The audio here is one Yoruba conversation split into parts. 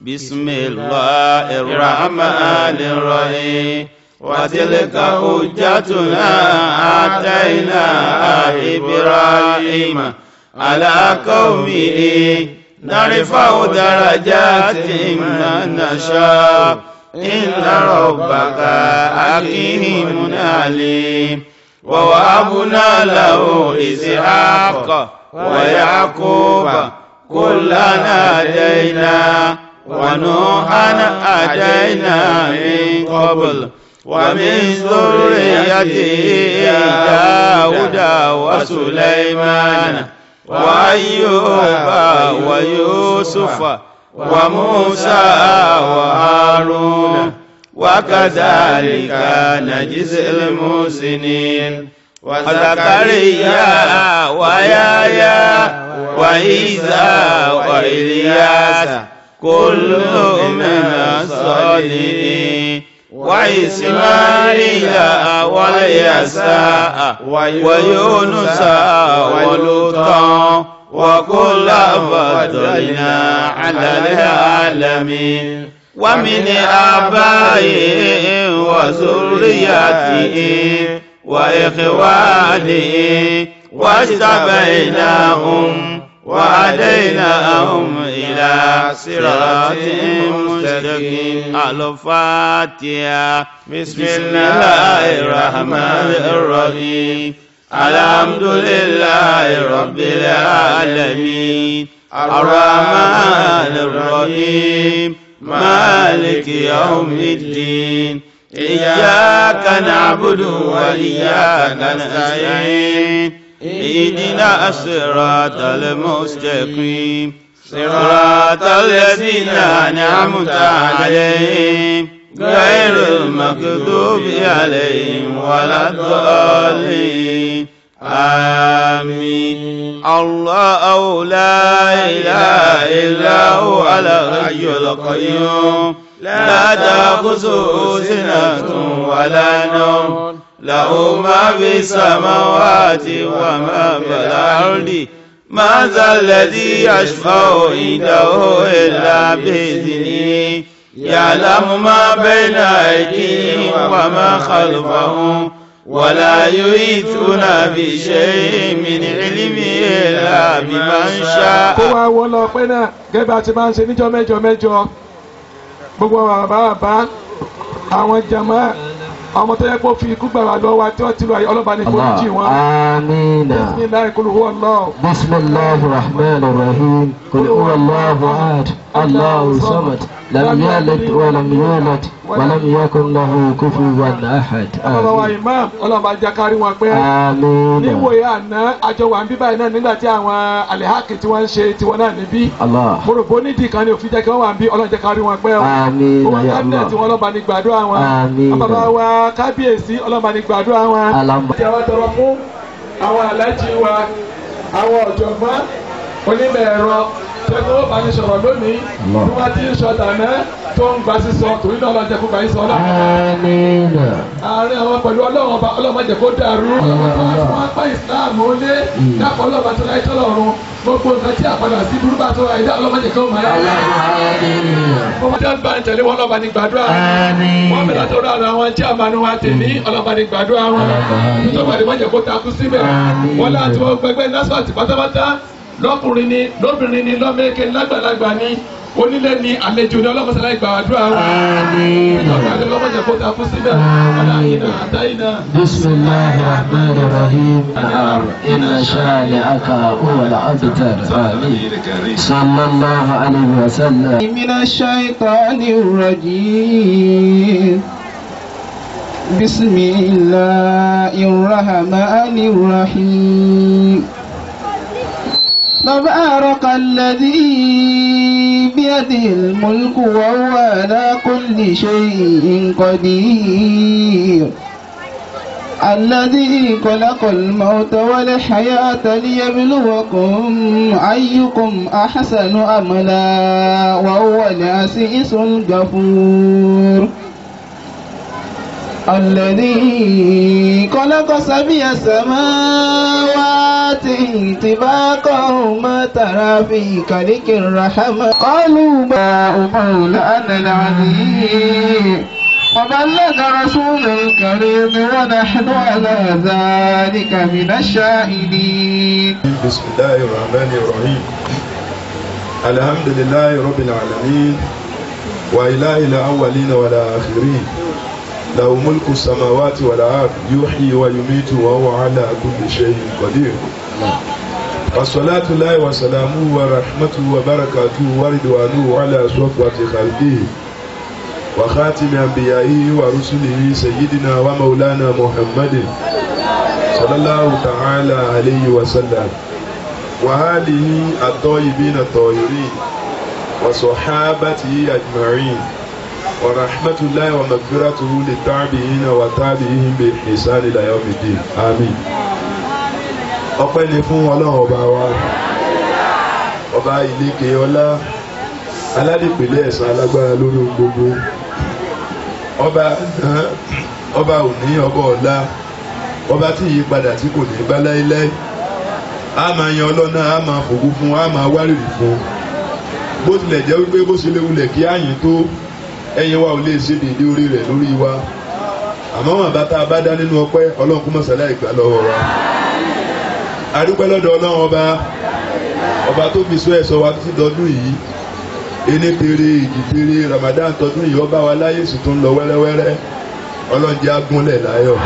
بسم الله الرحمن الرحيم وتلك حجتنا آتيناها إبراهيم على قومه نرفع درجات من نشاء إن ربك حكيم عليم ووهبنا له إسحاق ويعقوب كلنا هدينا ونوحا هدينا من قبل ومن ذريته داود وسليمان وأيوب ويوسف وموسى وهارون وكذلك نجزي المحسنين وزكريا ويايا وعيسى وإلياس كل من الصالحين وإسماعيل واليساء ويونس ولوطا وكلا فضلنا على العالمين ومن آبائهم وذرياتهم وإخوانهم واجتبيناهم وهديناهم إلى صراط مستقيم الفاتحة بسم الله الرحمن الرحيم الحمد لله رب العالمين الرحمن الرحيم مالك يوم الدين إياك نعبد وإياك نستعين اهدنا الصراط المستقيم صراط الذين أنعمت عليهم غير المغضوب عليهم ولا الضالين آمين الله لا إله إلا هو الحي القيوم لا تأخذه سنة ولا نوم له ما في السماوات وما في الأرض ما ذا الذي يشفع عنده إلا بإذنه يعلم ما بين أيديهم وما خلفهم ولا يحيطون بشيء من علمه إلا بمن شاء. kó wá wọ́n lọ pé náà gẹ́gẹ́ bá a ti máa ń ṣe níjọ́ mẹ́jọ mẹ́jọ gbogbo àwọn bàbá bàbá àwọn jama àwọn tó yẹ kó fi ikú gbà wá lọ́wọ́ wa tí wọ́n ti lọ ayé ọlọ́ba ní kó jì wọ́n. آمين bisimilayi kulu huwa allah. بسم الله الرحمن الرحيم قل هو الله أحد الله الصمد لم يلد ولم يولد ولم يكن له كفوا أحد ọlọ́ba wa آمين imam ọlọ́ba jẹ́ kárí wọn pé آمين níwòye àná àjọ wà ń bí báyìí náà nígbà tí àwọn alihaki tí wọ́n ń ṣe tiwọn náà níbí. الله mo rò bó nídìí kan ní òfin jẹ́ kí wọ́n wà ń bí ọlọ́run jẹ́ kárí wọn pé o. آمين Gbogbo يا kábínẹ̀tì الله wọn ọlọ́ba ní gbàdúrà wọn. Àmín. Bàbá wa kábíyèsí ọlọ́ba ní gbàdúrà wọn. Àlàmú. Àti àwọn tọrọ fún àwọn alájí wa, àwọn ọ̀jọ̀gbọ́n, onímọ̀ ẹ̀rọ, tẹ́gbọ́n ó bá ní sọ̀rọ̀ lónìí. Allah. Bí wọ́n ti ń sọ tàná tó ń gba sísọ, torí náà ọlọ́jẹ́ kó gbà yín sọ ọlọ́run. آمين Àárín àwọn pẹ̀lú ọlọ́run ọba ọlọ́run jẹ́ kó dàrú. Wọ́n apá ìsìláàmù ó lé. Dápọ̀ ọlọ́run àti ọlọ́run tọ́lọ́run. Gbogbo nǹkan tí àpàdà sí burúkú àti ọlọ́run àìdá ọlọ́run jẹ́ kó máa yá. Ọmọ tí wọ́n bá ń tẹ̀lé wọn ọlọ́ba ní gbàdúrà. Àmín. Wọ́n bẹ̀rẹ̀ tó dára àwọn tí a máa ní wa tèmi ọlọ́ba ní gbàdúrà wọn. Tó bá ní wọ́n jẹ́ kó takú síbẹ̀. Àmín. Wọ́n láti wọ́n gbẹgbẹ́ násọ̀tì pátápátá. Lọ́kùnrin ni lóbìnrin ni lọ́mẹ́kẹ́ lágbàlagbà ni onílé ni àlejò ni ọlọ́mọsálá ìgbàdúrà wọn. آمين Ìjọba àti ọlọ́mọ jẹ́ kó takú síbẹ̀. Ọ̀là ìnà àtàyìnà. بسم الله الرحمن الرحيم نعم إن شانئك هو الأبتر آمين صلى الله عليه وسلم من الشيطان الرجيم بسم الله الرحمن الرحيم تبارك الذي بيده الملك وهو على كل شيء قدير الذي خلق الموت والحياة ليبلوكم أيكم أحسن أملا وهو العزيز الغفور الذي خلق سبع سماوات طباقا ما ترى في خلق الرحمن قالوا ما مولانا العظيم وبلغ رسول الكريم ونحن على ذلك من الشاهدين بسم الله الرحمن الرحيم الحمد لله رب العالمين وإله الأولين والآخرين له ملك السماوات والأرض يحيي ويميت وهو على كل شيء قدير والصلاة الله وسلامه ورحمته وبركاته ورضوانه على صفوة خلقه وخاتم أنبيائه ورسله سيدنا ومولانا محمد صلى الله تعالى عليه وسلم وآله الطيبين الطاهرين وصحابته أجمعين ورحمة الله ومغفرته للتابعين وتابعين بإحسان إلى يوم الدين آمين ọpẹ́ ni fún ọlọ́run ọba wa ọba ìlékè ọlá aládìpẹ̀lẹ̀ ẹ̀san alágbára lórí ohun gbogbo ọba ọba òní ọba ọ̀la ọba tí yí padà tí kò ní bá láéláé a máa yan ọlọ́nà a máa fògo fún a máa wárìrì fún bó tilẹ̀ jẹ́ wípé bó ṣe léwulẹ̀ kí àyìn tó ẹyin wa ò lè ṣe dédé orí rẹ̀ lórí wa àmọ́ wọn bá tá a bá dá nínú ọpẹ́ ọlọ́run kó mọ̀sálá ìgbà lọ́wọ́ wa adúpẹ́ lọ́dọ̀ ọlọ́run ọba ọba tó fi sọ ẹ̀sọ́ wa títí dọdún yìí ení tere ìjì tere Ramadan tọdún yìí ọba wa láyé sì tún lọ wẹ́rẹ́wẹ́rẹ́ ọlọ́run jẹ́ agúnlẹ̀ láyọ̀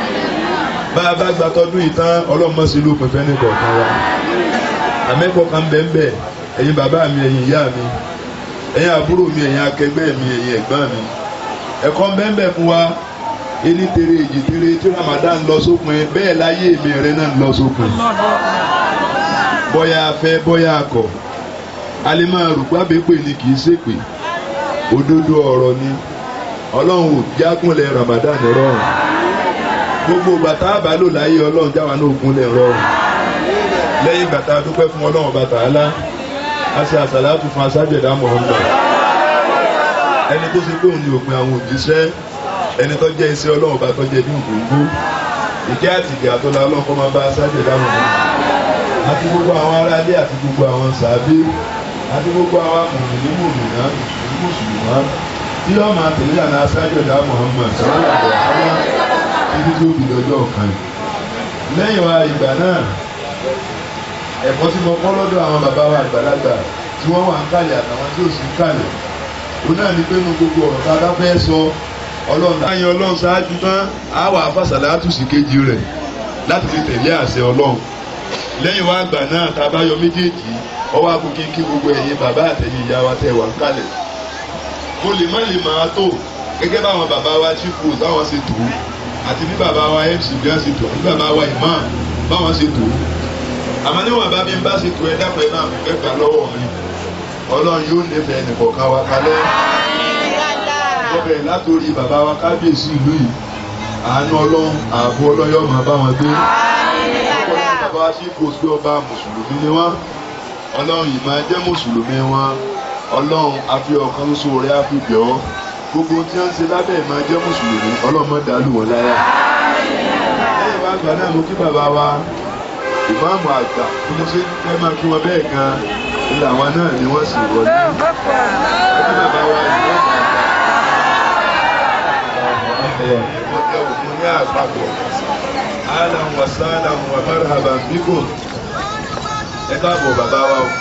bá a bá gba tọdún yìí tán ọlọ́run mọ̀ sí lópin fẹ́ nìkọ̀ọ̀kan wa àmẹ́kọ̀ọ́ kan bẹ́ẹ̀ bẹ́ẹ̀ ẹ̀yin bàbá mi ẹ̀yin ìyá mi ẹ̀yin àbúrò mi ẹ̀yin akẹgbẹ́ mi ẹ̀yin ẹ̀gbọ́n mi ẹ̀kọ́ bẹ́ẹ̀ fún wa ení tere èjì tere tí Ramadan lọ sópin bẹ́ẹ̀ láyé mi rẹ náà lọ sópin bọ́yá afẹ́ bọ́yá akọ̀ alimọ̀ rúgbàbẹ́pè ni kì í ṣèpè òdodo ọ̀rọ̀ ni ọlọ́run ò jágúnlẹ̀ Ramadan rọrùn gbogbo bàtà àbálò láyé ọlọ́run jáwa náà gúnlẹ̀ rọrùn lẹ́yìn bàtà dúpẹ́ fún ọlọ́run bàtà alá àti àsàlátù fún asájẹ̀dá Muhammad ẹni tó ṣe pé òun ni òpin àwọn òjíṣẹ́ ẹni tó jẹ́ iṣẹ́ ọlọ́run bá tó jẹ́ ní ògbóngbó ìkẹ́ àti ìgbà tó la ọlọ́run kọ́ máa bá asájẹ̀dá Muhammad àti gbogbo àwọn aráalé àti gbogbo àwọn sàbí àti gbogbo àwọn mùmìnì mùmìnà mùsùlùmá tí yóò máa tẹ̀lé àná asájẹ̀dá Muhammad sọ́wọ́n àgbẹ̀ sọ́wọ́n títí tó fi lọ́jọ́ kan lẹ́yìn wa ìgbà náà ẹ̀kọ́ tí mo kọ́ lọ́dọ̀ àwọn bàbá wa àgbàlagbà tí wọ́n wà ń kàlẹ̀ àtàwọn tí ò sí ń kàlẹ̀ òun náà ní pé nu gbogbo ọ̀rọ̀ tá a bá fẹ́ sọ ọlọ́run láyé ọlọ́run ṣáájú tán á wà fàṣàlẹ̀ àtúnṣe kejì rẹ̀ láti fi tẹ̀lé àṣẹ ọlọ́run lẹ́yìn wa àgbà náà tá a bá yọ méjèèjì ọwọ́ akókè kí gbogbo ẹ̀yin bàbá àtẹ̀yìn ìyá wa tẹ̀ wà ń kàlẹ̀ mo lè má lè máa tó gẹ́gẹ́ báwọn bàbá wa chief post báwọn ṣe tó àti bí bàbá wa mc bí wọ́n ṣe tó àti bàbá wa imam báwọn ṣe tó àmọ́ níwọ̀n bá mi bá ṣe tó ẹ dápẹ́ náà mi fẹ́ gbà lọ́wọ́ mi ọlọ́run yóò nífẹ̀ẹ́ nìkọ̀ọ̀kan wa kalẹ̀ ọbẹ̀ látòrí bàbá wa kábíyèsí ìlú yìí àánú ọlọ́run ààbò ọlọ́yọ̀ máa bá wọn gbé ọkọ̀ bàbá wa sí post pé ọba mùsùlùmí ni wọ́n ọlọ́run yìí máa jẹ́ mùsùlùmí wọn ọlọ́run àfi ọ̀kan ṣoṣo rẹ̀ á fi bẹ̀ ọ́ gbogbo tí wọ́n ń ṣe lábẹ́ máa jẹ́ mùsùlùmí ọlọ́run má dàlú wọn láyà lẹ́yìn wá gbà náà mo kí bàbá wa ìmáàmù àgbà bí mo ṣe fẹ́ máa kí wọn bẹ́ẹ̀ gan ilé àwọn náà ni wọ́n sì wọlé ẹbí bàbá wa ìmáàmù àgbà ọjọ́ òkun ní àpapọ̀ alan wa salam wa marhaban bikum ẹ káàbọ̀ bàbá wa o.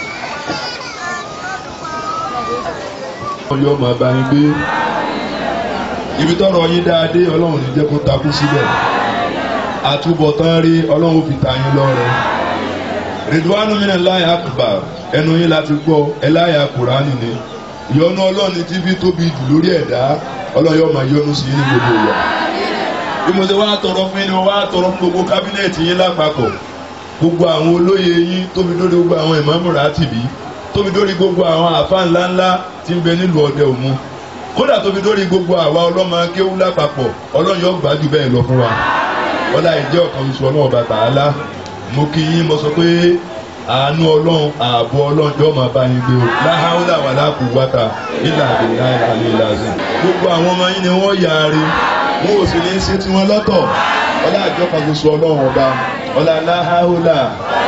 ọyọ́ máa bá yín gbé ibi tọrọ yín dáadé ọlọ́run ní jẹ́ kó takú síbẹ̀ àtúbọ̀tán rí ọlọ́run fi ta yín lọ́rẹ. rìdwánù mìíràn láyà àkùbà ẹnu yín láti gbọ́ ẹ láyà kùránì ni ìyọ́nú ọlọ́run tí fi tóbi jù lórí ẹ̀dá ọlọ́run yóò máa yọ́nú sí yín ní gbogbo ìwà. bí mo ṣe wá tọrọ fún yín ni mo wá tọrọ fún gbogbo kábínẹ̀tì yín lápapọ̀ gbogbo àwọn olóyè yín tóbi dórí gbogbo àwọn ìmáàmù ràtìbí tóbi dórí gbogbo àwọn àfa ńláńlá tí ń bẹ nílùú ọdẹ òmu kódà tóbi dórí gbogbo àwa ọlọ́mọ kéwú lápapọ̀ ọlọ́run yóò gbájú bẹ́ẹ̀ lọ fún wa ọlá ìjẹ́ ọ̀kan oṣù ọlọ́run bàtà á lá mo kí yín mo sọ pé àánú ọlọ́run ààbò ọlọ́run jọ́ máa bá yín gbé o láhàúlà wà láàkú wáta ilà àbẹ̀lá ìlàlẹ̀ ìlàzẹ̀ gbogbo àwọn ọmọ yín ni wọ́n yaare wọn ò sì ní í ṣe tiwọn lọ́tọ̀ ọlá àjọ kan ṣoṣo ọlọ́run ọba ọlá aláhàhùlà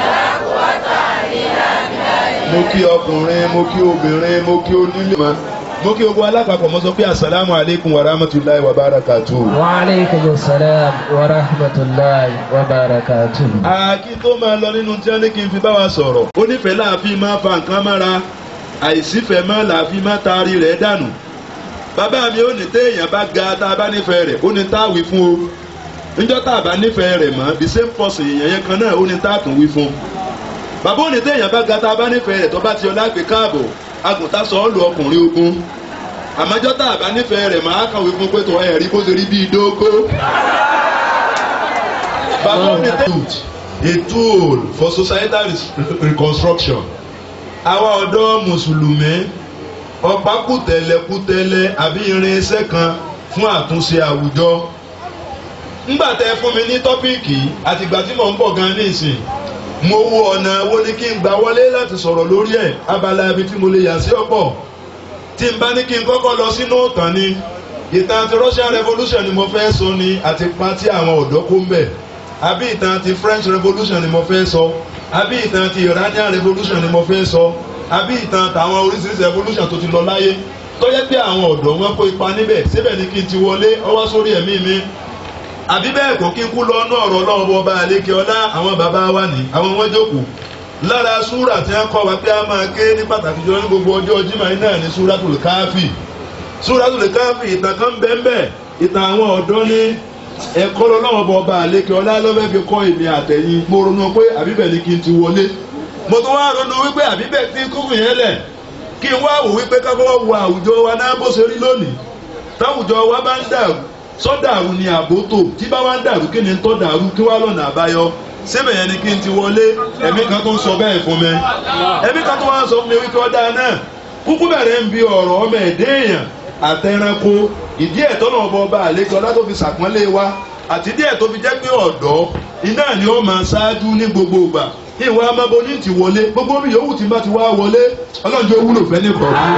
mo kí ọkùnrin mo kí obìnrin mo kí onílé ma mo kí ogun alápapọ̀ mo sọ pé asalaamu aleykum wa rahmatulahi wa barakatu. وعليكم السلام ورحمة الله وبركاته àkí tó máa lọ nínú tí wọ́n ní kí n fi bá wa sọ̀rọ̀ ó nífẹ̀ẹ́ láàfin máa fa nǹkan mára àìsífẹ̀ẹ́ máa làáfin máa taari rẹ̀ dànù bàbá mi ó ní téèyàn bá ga tá a bá nífẹ̀ẹ́ rẹ̀ ó ní táwí fún o níjọ́ tá a bá nífẹ̀ẹ́ rẹ̀ mọ́ the same person èèyàn yẹn kan náà ó ní táàtún wí fún bàbá ó ní téèyàn bá ga tá a bá nífẹ̀ẹ́ rẹ̀ tó bá ti ọlá gbé káàbọ̀ agùntà sọ ọ́ lu ọkùnrin ogun àmọ́jọ́ tá a bá nífẹ̀ẹ́ rẹ̀ máa kàwé fún pé tó ẹ̀rí bó ṣe rí bíi dógó. bàbá ó ní téèyàn a tool for societal re- reconstruction àwa ọ̀dọ́ mùsùlùmí ọ̀pá kùtẹ̀lẹ̀ kùtẹ̀lẹ̀ àbí irinṣẹ́ kan fún àtúnṣe àwùjọ ńgbà tẹ fún mi ní tọ́píìkì àtìgbà tí mò ń bọ̀ gan nísìn mo wo ọ̀nà wo ni kí n gbà wọlé láti sọ̀rọ̀ lórí ẹ̀ abala ibi tí mo lè yà sí ọ̀pọ̀ tí n bá ní kí n kọ́kọ́ lọ sínú ìtàn ni ìtàn ti Russian Revolution ni mo fẹ́ sọ ni àti pa tí àwọn ọ̀dọ́ kó ń bẹ̀ àbí ìtàn ti French Revolution ni mo fẹ́ sọ àbí ìtàn ti Iranian Revolution ni mo fẹ́ sọ àbí ìtàn tàwọn oríṣiríṣi revolution tó ti lọ láyé tó yẹ pé àwọn ọ̀dọ́ wọn kó ipa níbẹ̀ síbẹ̀ ni kí n ti wọlé ọwọ́ sórí ẹ̀mí mi àbí bẹ́ẹ̀ kọ́ kí n kú lọ́nà ọ̀rọ̀ náà bọ́ bá àlékè ọlá àwọn bàbá wa ní àwọn wọn jókòó lára súrà tí wọ́n kọ́ wa pé a máa ké ní pàtàkì jọ ní gbogbo ọjọ́ jimá yìí náà ní súratul káfí súratul káfí ìtàn kan bẹ́ẹ̀ ìtàn àwọn ọ̀dọ́ ní ẹ̀kọ́ lọ́wọ́ bọ́ bá àlékè ọlá lọ́fẹ́ fi kọ́ èmi àtẹ̀yìn mo ronú pé àbíbẹ̀ ni kí n ti wọlé mo tún wá ronú wípé àbíbẹ̀ tí kúkú yẹn lẹ̀ kí n wá wò wípé kákọ́ wo àwùjọ wa náà bó ṣe rí lónìí táwùjọ wa bá ń dàrú sọ́dàrú ni àbótò tí bá wá ń dàrú kí ni tó dàrú kí wá lọ́nà àbáyọ síbẹ̀ yẹn ni kí n ti wọlé ẹ̀mí kan tó ń sọ bẹ́ẹ̀ fún mi ẹ̀mí kan tó wá ń sọ fún mi wípé ọ̀dà náà kúkú bẹ̀rẹ̀ ń bi ọ̀rọ̀ ọmọ ẹ̀dẹ́ èèyàn àtẹranko ìdí ẹ̀ tọ́nà ọba ọba àlejò ọlá tó fi sàpọ́nlé wa àti díẹ̀ tó fi jẹ́ pé ọ̀dọ́ iná ni ó máa ṣáájú ní gbogbo ìgbà ìwà amábọ́ní ti wọlé gbogbo mi yòówù tí bá ti wá wọlé ọlọ́run jẹ́ wúlò fẹ́ ní kọ̀ọ̀kan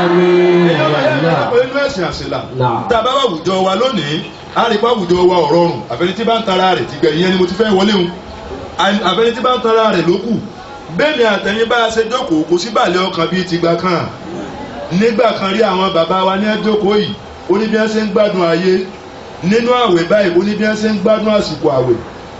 èyí ọmọ yẹn ní ọ̀pọ̀ inú ẹ̀sìn àṣìlá tá a bá wà àwùjọ wa lónìí a rí pa àwùjọ wa ọ̀rọ̀rùn àfẹni tí bá ń tara rẹ̀ ti gbẹ̀yìn ẹni mo ti fẹ́ wọlé hun àfẹni tí bá ń tara rẹ̀ ló kù bẹ́ẹ̀ ni àtẹ̀yìn bá a ṣe jókòó kò sí bàlẹ̀ ọkàn bíi ti gbà kan nígbà kan rí àwọn bàbá wa ní ẹjọ́kòó yìí ó ní bí wọ́n ṣe ń gbádùn ayé nínú àwẹ̀ báyìí ó ní bí wọ́n ṣe ń gbádùn àsìkò àwẹ̀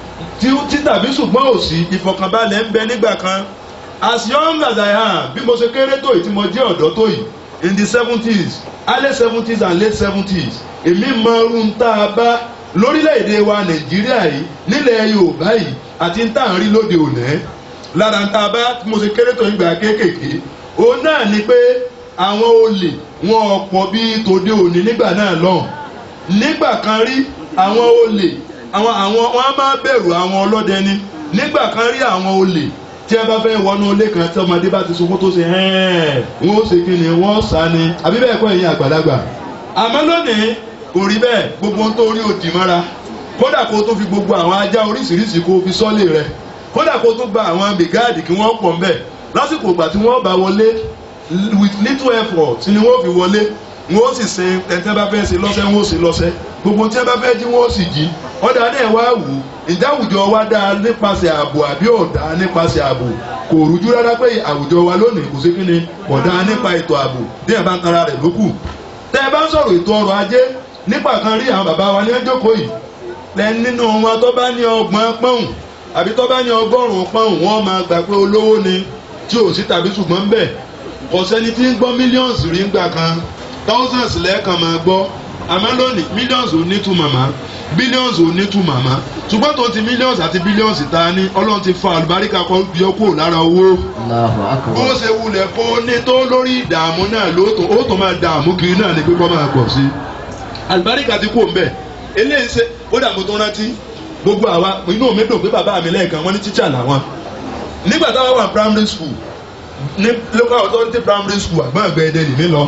tí tàbí ṣùgbọ́n òsì ìfọ̀kànbalẹ̀ ń bẹ nígbà kan as young as I am bí mo ṣe kéré tó yìí tí mo jẹ́ ọ̀dọ́ tó yìí in the seventies early seventies and late seventies èmi mọ irun tá a bá lórílẹ̀‐èdè wa nàìjíríà yìí nílẹ̀ yorùbá yìí àti tá à ń rí lóde òní lára ń tá a bá tí mo ṣe kéré tó ìgbà kéékèèké òun náà ni pé àwọn olè wọn ọ̀pọ̀ bíi tòde òní nígbà náà lọ́hùn nígbà kan rí àwọn olè àwọn àwọn wọn á máa bẹ̀rù àwọn ọlọ́dẹ ni nígbà kan rí àwọn olè tí a bá fẹ́ wọnú ilé kan tí ọmọdé bá ti sunkún tó ṣe hẹ́ẹ̀ wọ́n ó ṣe kí ni wọ́n sá ni àbí bẹ́ẹ̀ kọ́ ẹ̀yin àgbàlagbà àmọ́ lónìí kò rí bẹ́ẹ̀ gbogbo ohun tó rí òdì mọ́ra kódà kó tó fi gbogbo àwọn ajá oríṣiríṣi kó fi sọ́lé rẹ̀ kódà kó tó gba àwọn bìgáàdì kí wọ́n pọ̀ ńbẹ̀ lásìkò ìgbà tí wọ́n bá wọlé with little effort ni wọ́n fi wọlé wọ́n ó sì ṣe ẹ̀ńtẹ́ bá fẹ́ ṣe lọ́sẹ̀ wọ́n ó ṣe lọ́sẹ̀ gbogbo tí wọ́n bá fẹ́ jí wọ́n ó sì jí ọ̀dà náà wá wù ǹjẹ́ àwùjọ wa dáa nípasẹ̀ ààbò àbí ọ̀dà nípasẹ̀ ààbò kò rújú rárá pé àwùjọ wa lónìí kò sí kí ni ọ̀dà nípa ètò ààbò tí ẹ̀ bá ń tara rẹ̀ lókù tẹ́ ẹ bá ń sọ̀rọ̀ ètò ọrọ̀ ajé nípa kan rí àwọn bàbá wa ní ẹjọ́kọ̀ yìí lẹ́ni nínú wọn tó bá ní ọgbọ̀n pọ́ùn àbí tó bá ní ọgọ́rùn-ún pọ́ùn wọ́n máa gbà pé olówó ni tí ò sí tàbí ṣùgbọ́n bẹ́ẹ̀ kò sẹ́ni tí ń gbọ́ millions rí ńgbà kan thousands lẹ́ẹ̀kan máa gbọ́ àmọ́ lónìí millions ò ní tu màmá billions ò ní tu màmá ṣùgbọ́n tó ti millions àti billions ta ni ọlọ́run ti fa àlùbáríkà kan yọ kúrò lára owó Allahu akbar. bó ṣe wulẹ̀ kó ní tó lórí ìdààmú náà lóòótọ́ ó tó máa dààmú kiri náà ni pé kó máa pọ̀ sí i àlùbáríkà ti kú òǹbẹ̀ eléyìí ṣe ó dààmú tó rántí gbogbo àwa inú mi dùn pé bàbá mi lẹ́ẹ̀kan wọ́n ní tíṣà làwọn nígbà táwọn wà primary school ní local authority primary school àgbọn ẹgbẹ ẹdẹ lèmi lọ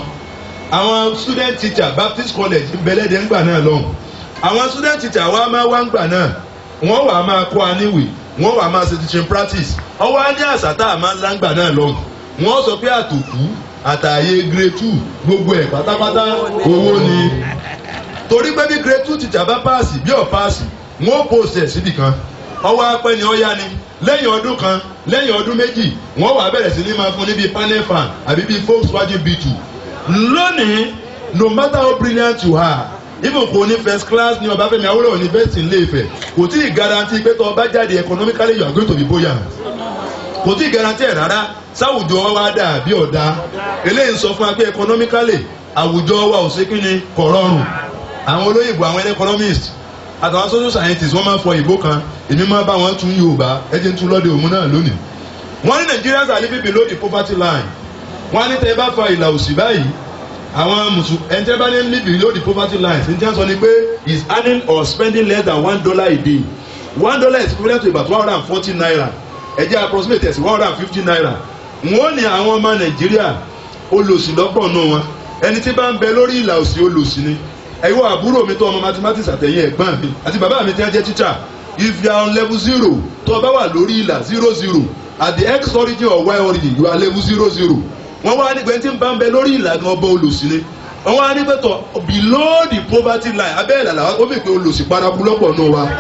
àwọn student teacher baptist college bẹlẹdẹ ńgbà náà lọhùn àwọn student teacher wa máa wá ńgbà náà wọn wà máa kọ́ aníwèé wọn wà máa ṣe teaching practice ọwọ́ á ní àṣà tá a máa ń lá ńgbà náà lọhùn wọn sọ pé àtòkù àtàyè grade two gbogbo ẹ̀ pátápátá owó ni torí pé bí grade two teacher bá páàsì bí ọ̀ páàsì wọ́n ó post ẹ̀ síbì kan ọwọ́ apẹ́ ni ó yá ni lẹ́yìn ọdún kan lẹ́yìn ọdún méjì wọ́n wà bẹ̀rẹ̀ sí ní máa fún ní bíi panel fan àbí bíi Volkswagen B2 lónìí no matter how brilliant you are even kò ní first class ní Ọbáfẹ́mi Awólọ́wọ̀ university ní Ilé-Ifẹ̀ kò tí ì guarantee pé tó o bá jáde economically you are going to be buoyant kò tí ì guarantee ẹ̀ rárá sáwùjọ wa dà bí ọ̀dà eléyìí ń sọ fún wa pé economically àwùjọ wa ò sí kí ni kò rọrùn àwọn olóyìnbó àwọn economists àtàwọn social scientists wọ́n máa fọ ìbò kan èmi máa bá wọn tún Yorùbá ẹ jẹ́ ń tún lọ́dẹ òmu náà lónìí wọ́n ní Nigerians are living below the poverty line wọ́n á ní tẹ́ ẹ bá fa ìlà òsì báyìí àwọn mùsùlùmí ẹni tẹ́ bá ní live below the poverty line ṣe ń tẹ́ sọ ni pé is earning or spending less than one dollar a day one dollar is equivalent to about one hundred and forty naira ẹ jẹ́ approximate ẹ̀sìn one hundred and fifty naira wọ́n ní àwọn ọmọ Nàìjíríà olòṣì lọ́pọ̀ nù wọn ẹni tí bá ń bẹ lórí ìlà òsì olòṣì ni ẹ̀yọ́ àbúrò mi tó ọmọ mathematics àtẹ̀yìn ẹ̀gbọ́n mi àti bàbá mi tí wọ́n jẹ́ teacher if you are on level zero tó o bá wà lórí ìlà zero zero at the x origin or y origin you are level zero zero wọ́n wá nígbà tí ń bá ń bẹ lórí ìlà gan ọba olòṣì ni wọ́n wá nígbà tó below the poverty line abẹ́ ìlà làwọn ó fi pé olòṣì paraku lọ́pọ̀ náà wa.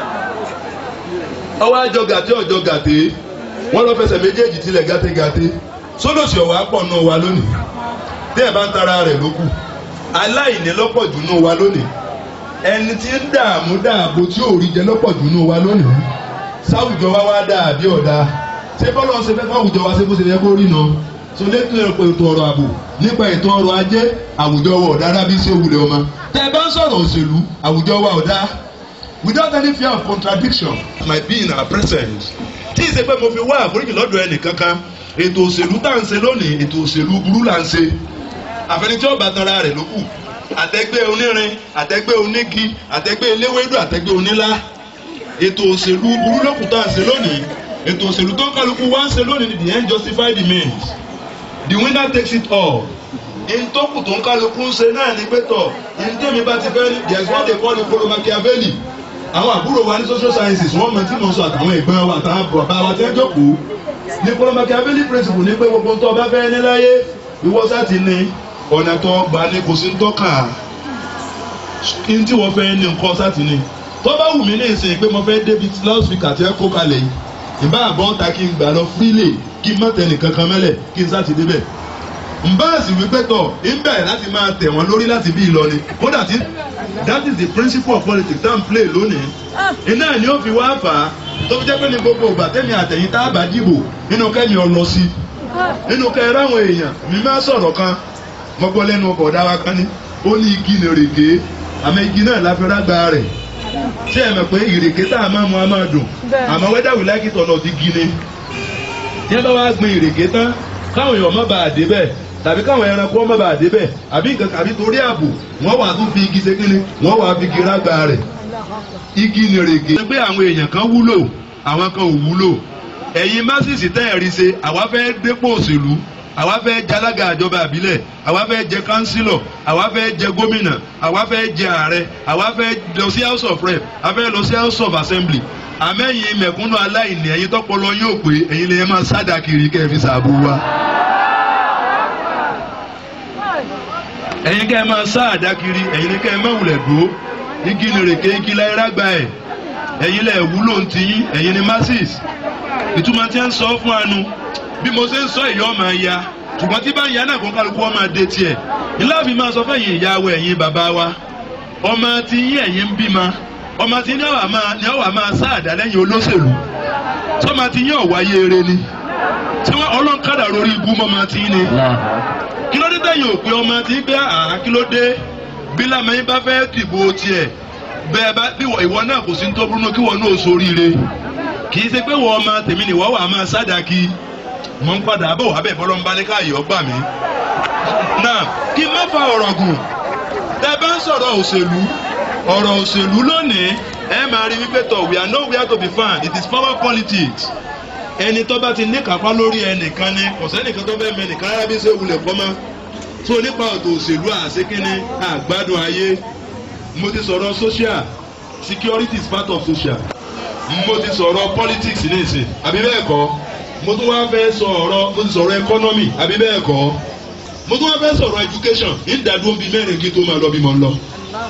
ọwọ́ àjọ gàtẹ́ ọjọ́ gàtẹ́ wọ́n lọ fẹsẹ̀ méjèèjì tilẹ̀ gàtẹ́gàtẹ́ sólòṣì ọ̀wá pọ̀ náà wa lónìí tí ẹ̀ bá ń tara rẹ̀ lókù aláìní lọ́pọ̀ jù nù wa lónìí ẹni tí ń dààmú dààbò tí ò rí jẹ lọ́pọ̀ jù nù wa lónìí sáwùjọ wa wá dáa bí ọ̀dà ṣé bọ́lá ọ̀sẹ̀ fẹ́ fáwùjọ wa ṣe bó ṣe yẹ kó rí nà so lẹ́tọ̀ ẹ̀kọ́ ètò ọrọ̀ ààbò nípa ètò ọrọ̀ ajé àwùjọ wa ọ̀dà rábí sí òwúlẹ̀ ọmọ tẹ́ ẹ bá ń sọ̀rọ̀ òṣèlú àwùjọ wa ọ̀dà without any fear of contradiction might be in our presence tí ì ṣe pé mo fi wá àforíjì lọ́dọ̀ ẹnì kankan ètò òṣèlú tá à ń ṣe lónìí ètò òṣèlú burú là ń ṣe àfẹnijọ́ ọba tanra rẹ̀ ló kù àtẹgbẹ́ onírin àtẹgbẹ́ onígi àtẹgbẹ́ eléwédú àtẹgbẹ́ onílá ètò òṣèlú burú lókùn tá à ń ṣe lónìí ètò òṣèlú tó ń kálukú wá ń ṣe lónìí ni the end justify the means the winner takes it all ìntòkù tó ń kálukú ń ṣe náà ní pẹ́tọ̀ ìntẹ́mi bá ti fẹ́ ní there is what they call the polo Machiavelli àwọn àbúrò wa ní social sciences wọ́n mọ̀ tí mo sọ àtàwọn ẹ̀gbọ́n wa àtàwọn bàbá wa tẹ́ jókòó ní polo Machiavelli principle ní pé gbogbo tó o bá fẹ́ ní láyé ìwọ sá ti ní ọ̀nà tó gbà ní kò sí ń tọ́ka ní tí wọ́n fẹ́ ní nǹkan sátì ní tó bá wù mí ní ìsìn pé mo fẹ́ débi loudspeaker tí ẹ kó kalẹ̀ yìí ìbá àbọ̀ ta kí n gbà lọ freely kí n má tẹ̀ nìkan kan mẹ́lẹ̀ kí n sátì débẹ̀ nbáàsì wípé tọ̀ ń bẹ̀rẹ̀ láti máa tẹ̀ wọ́n lórí láti bí ìlọrin kódà tí that is the principle of politics that n play lónìí iná ni ó fi wá fà á tó fi jẹ́ pé ní gbogbo ìgbà tẹ́mi àtẹ̀yìn tá a bá dìbò nínú kẹ́mi ọ lọ sí nínú kẹ́ ẹ ráwọn èèyàn mi máa sọ̀rọ̀ kan mo gbọ́ lẹ́nu ọkọ̀ ọ̀dà wa kan ní ó ní igi ní rèké àmọ́ igi náà la fi rágbá rẹ̀ ṣé ẹ mọ̀ pé ìrèké tá a máa mu a máa dùn àmọ́ whether we like it or not igi ni tí ẹ bá wá gbin ìrèké tán káwọn èèyàn má bàa dé bẹ́ẹ̀ tàbí káwọn ẹranko má bàa dé bẹ́ẹ̀ àbí nǹkan àbí torí ààbò wọ́n wà tún fi igi ṣe kínní wọ́n wà fi igi rágbá rẹ̀ igi ní rèké. ṣé pé àwọn èèyàn kan wúlò àwọn kan ò wúlò ẹ̀yin másìsì tẹ́ ẹ̀rí ṣe àwa fẹ́ dépò òṣèlú àwa fẹ́ jẹ alága àjọba àbílẹ̀ àwa fẹ́ jẹ kánsílọ̀ àwa fẹ́ jẹ gómìnà àwa fẹ́ jẹ ààrẹ àwa fẹ́ lọ sí house of rep àwa fẹ́ lọ sí house of assembly àmẹ́yìn mẹ̀kúnnù aláìní ẹ̀yin tọ́pọlọ yóò pé ẹ̀yin lè máa sádà kiri kẹ́ ẹ fi sàbò wa. ẹ̀yin kẹ́ ẹ máa sáàdá kiri ẹ̀yin kẹ́ ẹ máa wulẹ̀ dúró igi nìrèké igi láyé rágbá ẹ̀ ẹ̀yin lẹ̀ wúlò ń tiyín ẹ̀yin ni masses ìtumọ̀ tí ń sọ fún anu bí mo ṣe ń sọ ìyá ọmọ ya ṣùgbọ́n tí bá ń ya náà kó kálukú ọmọ adé tiẹ̀ ìláàfin máa sọ fẹ́yìn ìyàwó ẹ̀yin bàbá wa ọmọ tí yín ẹ̀yin ń bímọ ọmọ tí ní ọ̀wà máa ní ọ̀wà máa sáàdá lẹ́yìn olóṣèlú sọ́mọ tí yín ọ̀wá yéere ni tí wọ́n ọlọ́nkadà lórí ibú mọ́mọ tí yín ni kí ló dé tẹ̀yìn òpè ọmọ tí gbé àá kí ló dé bí lamẹ́yìn bá fẹ́ dìbò tiẹ̀ bẹ́ẹ̀ bá bí ìwọ náà kò sí ní tó burú kí wọ́n náà sóríire kì í ṣe pé wọ́n ọmọ tèmi nìwọ́ wà máa sádàkì mọ̀ ń padà bọ̀ wá bẹ́ẹ̀ bọ́lọ́ ń bá ní káàyè ọgbà mi. náà kí n má fa ọ̀rọ̀ gùn tẹ́ bá ń sọ̀rọ̀ òṣèlú ọ̀rọ̀ òṣèlú lónìí ẹ máa rí wípé tọ̀ we are nowhere to be found it is power politics ẹni tó bá ti ní kápá lórí ẹnìkan ni kò sẹ́nìkan tó fẹ́ mẹ́nìkan rárá bí ṣe wulẹ̀ kọ́ mọ́ tó nípa ọ̀tọ̀ òṣèlú àṣekínní àgbádùn ayé mo ti sọ̀rọ̀ social security is part of social mo ti sọ̀rọ̀ politics ní ìsìn àbí bẹ́ẹ̀ kọ́ mo tún wá fẹ́ sọ̀rọ̀ mo ti sọ̀rọ̀ economy àbí bẹ́ẹ̀ kọ́ mo tún wá fẹ́ sọ̀rọ̀ education ìdádúró bíi mẹ́rin kí n tó máa lọ bí mo ń lọ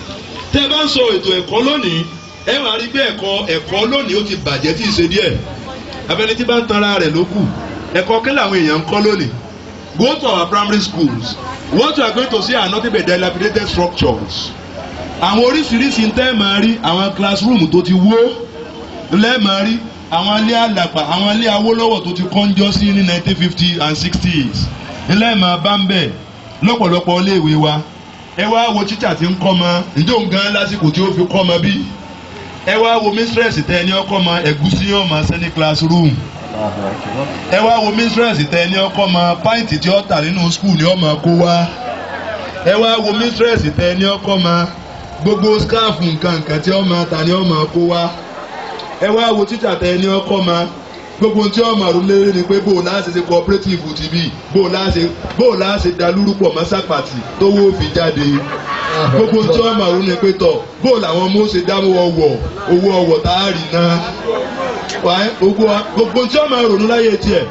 tẹ́ ẹ bá ń sọ ètò ẹ̀kọ́ lónìí ẹ wàá rí pé ẹ̀kọ́ ẹ̀kọ́ lónìí ó ti bàjẹ́ tí ì ṣe díẹ̀ abẹni tí bá ń tanra rẹ̀ ló kù ẹ̀kọ́ kí làwọn èèyàn ń kọ́ lónìí go to our primary schools what you are going to see are nothing but dilapidated structures àwọn oríṣiríṣi ń tẹ́ máa rí àwọn classroom tó ti wó lẹ́ẹ̀máa rí àwọn ilé àlàpà àwọn ilé awólọ́wọ̀ tó ti kọ́njọ́ sí ní nineteen fifty and sixties lẹ́ẹ̀máa bá ń bẹ̀ lọ́pọ̀lọpọ̀ iléèwé wa ẹ wá wo tíṣà tí ń kọ́ mọ ǹjẹ́ òun gan lásìkò tí ó fi kọ́ mọ bí ẹ wá wo mistress tẹ ẹni ọkọ mọ ẹ̀gúsí yóò máa ṣe ní classroom ẹ wá wo mistress tẹ ẹni ọkọ mọ pint tí ó tà nínú school ni ó máa kó wá ẹ wá wo mistress tẹ ẹni ọkọ mọ gbogbo scarf nǹkan nǹkan tí ó máa tà ni ó máa kó wá ẹ wá wo títà tẹ ẹni ọkọ mọ gbogbo tí ọmọ àrùn lérè ni pé bó o láṣẹ ṣe cooperative ti bí bó o láṣẹ bó o láṣẹ dalúrú pọ̀ mọ́ sápàtì tówó fi jáde gbogbo tí ọmọ àrùn ni pé tọ̀ bó o làwọn ọmọ ó ṣe dáwọ́ ọwọ́ owó ọwọ́ tá a rì náà gbogbo tí ọmọ àrùn láyé tiẹ̀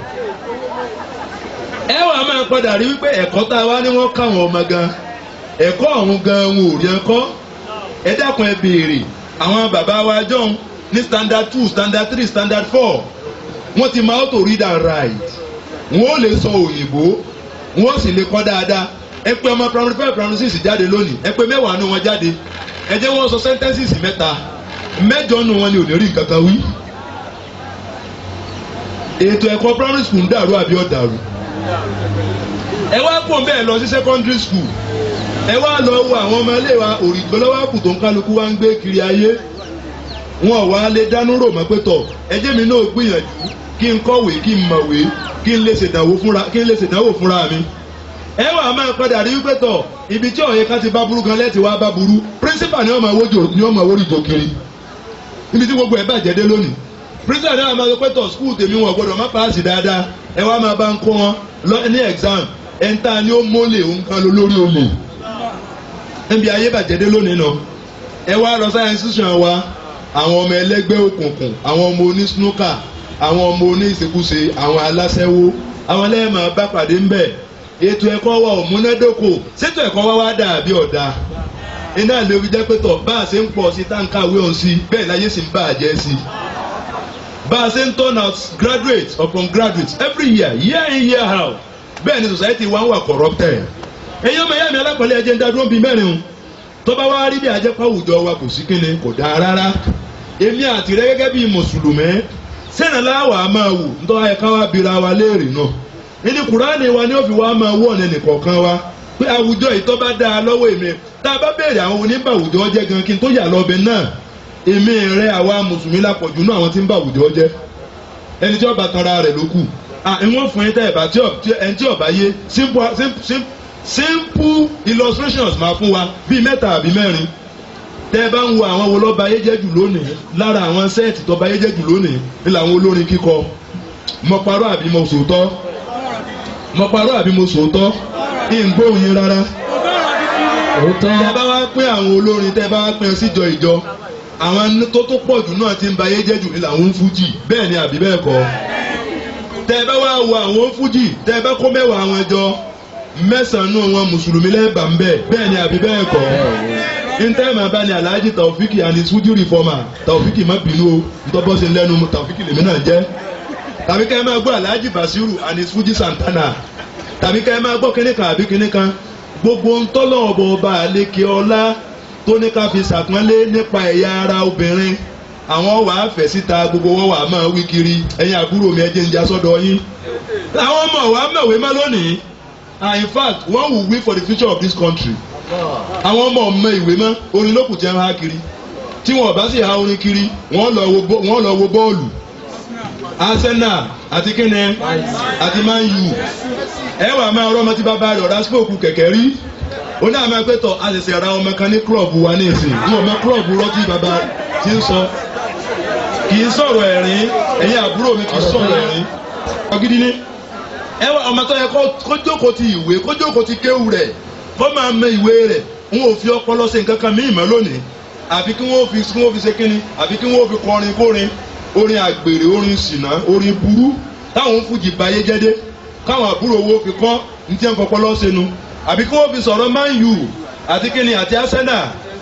ẹ wà máa padà rí wípé ẹ̀kọ́ tá a wá ní wọ́n káwọn ọmọ gan ẹ̀kọ́ ọ̀hún gan wọn ò rí ẹ̀kọ́ ẹ dákun ẹ béèrè àwọn bàbá wa jọ̀hún ní standard two standard three standard four wọ́n ti máa auto read and write wọ́n ó lè sọ òyìnbó wọ́n ó sì lè kọ́ dáadáa ẹ pé ọmọ primary five primary six jáde lónìí ẹ pé mẹ́wàá nù wọn jáde ẹ jẹ́ wọ́n sọ sentences mẹ́ta mẹ́jọ nù wọn ni ò ní rí nǹkan kan wí. ètò ẹ̀kọ́ primary school ń dàrú àbí ó dàrú. ẹ wá pò ń bẹ́ẹ̀ lọ sí secondary school ẹ wá lọ wo àwọn ọmọ ilé wa òrìgbọ́lọ́wọ́ kù tó ń kálukú wá ń gbé kiri ayé wọn ò wá lè dánú rò mọ́ pé tọ̀ ẹjẹ́ mi náà gbìyànjú kí n kọ̀wé kí n mọ̀wé kí n lè ṣèdánwò fúnra kí n lè ṣèdánwò fúnra mi. ẹ wà á máa padà rí wípé tọ̀ ibi tí ọ̀yẹ́ ká ti bá burú gan lẹ́tì wá bá burú principal ni wọ́n máa wójò ni wọ́n máa wórí ìjọ kiri ibi tí gbogbo ẹ̀ bàjẹ́ dé lónìí principal ni wọ́n máa sọ pé tọ̀ school tèmi wọn gbọ́dọ̀ má paasi dáadáa ẹ wá máa bá ń kó wọn lọ ní exam ẹ̀ ń ta ni ó mólè òun kan lórí olè níbi ayé bàjẹ́ dé lónìí náà ẹ wá lọ science institution wa àwọn ọmọ ẹlẹ́gbẹ́ òkùnkùn àwọn ọmọ oní snooker àwọn ọmọ oní ìṣekúṣe àwọn aláṣẹ́wó àwọn ẹlẹ́mọ̀ bá pàdé ń bẹ̀ ètò ẹ̀kọ́ wa ò múnádóko ṣètò ẹ̀kọ́ wa wá dà bí ọ̀dà iná lè fi jẹ́ pé tọ̀ bá a ṣe ń pọ̀ sí táǹkà wé ọ̀hún sí bẹ́ẹ̀ láyé sì ń bá a jẹ́ sí bá a ṣe ń turn out graduates upon graduates every year year in year out bẹ́ẹ̀ ni society wa ń wà corrupted èyí ọmọ ìyá mi alápẹ̀lẹ̀ ẹ̀jẹ̀ ń dá dúró bíi mẹ́rin o tó bá wá rí bí ajẹ́pọ̀ àwùjọ wa kò sí kíni kò dáa rárá èmi àti rẹ gẹ́gẹ́ bíi mùsùlùmí sẹ́nà láwà á máa wò nítorí ayẹ̀ká wa bira wa léèrè náà nínú kùránì wa ni ó fi wá máa wọ̀ ní nìkọ̀ọ̀kan wa pé àwùjọ yìí tó bá dáa lọ́wọ́ èmi tá a bá béèrè àwọn oníbà àwùjọ jẹ́ gan kí n tó yà lọ́bẹ̀ náà èmi rẹ àwa mùsùlùmí lápọ̀jù náà àwọn tí ń bá àwùjọ jẹ́ ẹni tí ọba tanra rẹ̀ ló kù à ìwọ̀n fún yín tẹ́ ẹ̀ bá ẹni tí ọba yé simple simple simple illustrations máa fún wa bíi mẹ́ta àbí mẹ́rin tẹ́ ẹ bá ń wo àwọn wo lọ́ba ayé jẹ́ jù lónìí lára àwọn sẹ́ẹ̀tì tọ́ba ayé jẹ́ jù lónìí ní làwọn olórin kíkọ mo parọ́ àbí mo sòótọ́ mo parọ́ àbí mo sòótọ́ ìgbóhùn yín rárá tẹ́ ẹ bá wá pín àwọn olórin tẹ́ ẹ bá wá pín síjọ ìjọ àwọn tó tó pọ̀ jù náà ti ń ba ayé jẹ́ jù ní làwọn ń fújì bẹ́ẹ̀ ni àbí bẹ́ẹ̀ kọ́ tẹ́ ẹ bá wá wo àwọn fújì tẹ́ ẹ bá kó mẹ́wàá àwọn ẹjọ́ mẹ́sàn-án wọn mùsùlùmí lẹ́ẹ̀bà ń bẹ̀ bẹ́ẹ̀ ni àbí bẹ́ẹ̀ kọ́ ntẹ́ẹ̀mà bá ní alhaji taofiki and his fuji reformer taofiki má bínú o ntọ́bọ́sẹ̀ lẹ́nu taofiki lèmi náà jẹ́ tàbí ká ẹ máa gbọ́ alhaji basiru and his fuji santana tàbí ká ẹ máa gbọ́ kíní kan àbí kíní kan gbogbo ntọ́lọ̀ ọ̀bọ̀ ọba àlekè ọlá tó ní ká fi sàpọ́nlé nípa ẹ̀yà ara obìnrin àwọn wàá fẹ̀ síta gbogbo wọn wàá máa wí kiri ẹ̀yin àbúrò mi ẹ̀jẹ̀ ń já sọ́dọ̀ yín àwọn ọmọ wàá mọ̀wé má lónìí ah in fact one will win for the future of this country àwọn ọmọ ọmọ ìwé mọ orin lókùn jẹ́ ha kiri tí wọn bá sì ha orin kiri wọ́n lọ wo wọ́n lọ wo bọ́ọ̀lù Arsenal àti kíni àti Man U ẹ wà máa rọ ọmọ tí bàbá rẹ̀ ọ̀rá spoke kẹ̀kẹ́ rí ó ní àmọ́ ẹgbẹ́ tọ̀ a sì ṣe ra ọmọ kan ní club wa ní ìsìn ní ọmọ club rọ́tí bàbá ti ń sọ kì í sọ̀rọ̀ ẹ̀rín ẹ̀yin àbúrò mi kì í sọ̀rọ̀ ẹ̀rín ọgídí ní ẹ wá ọmọ tó yẹ kó jókòó ti ìwé kó jókòó ti kéwù rẹ̀ kó máa mọ ìwé rẹ̀ n ò fi ọpọlọ ṣe nǹkan kan míì mọ́ lónìí àfi kí wọ́n fi kí wọ́n fi ṣe kínní àfi kí wọ́n fi kọrin kórin orin àgbèrè orin ṣìnà orin burú táwọn fújì báyé jẹ́dé káwọn àbúrò owó fi kọ́ ní tí wọ́n kọ́ ọpọlọ ṣe nu àbí kí wọ́n fi sọ̀rọ̀ Man U àti kínní àti Arsenal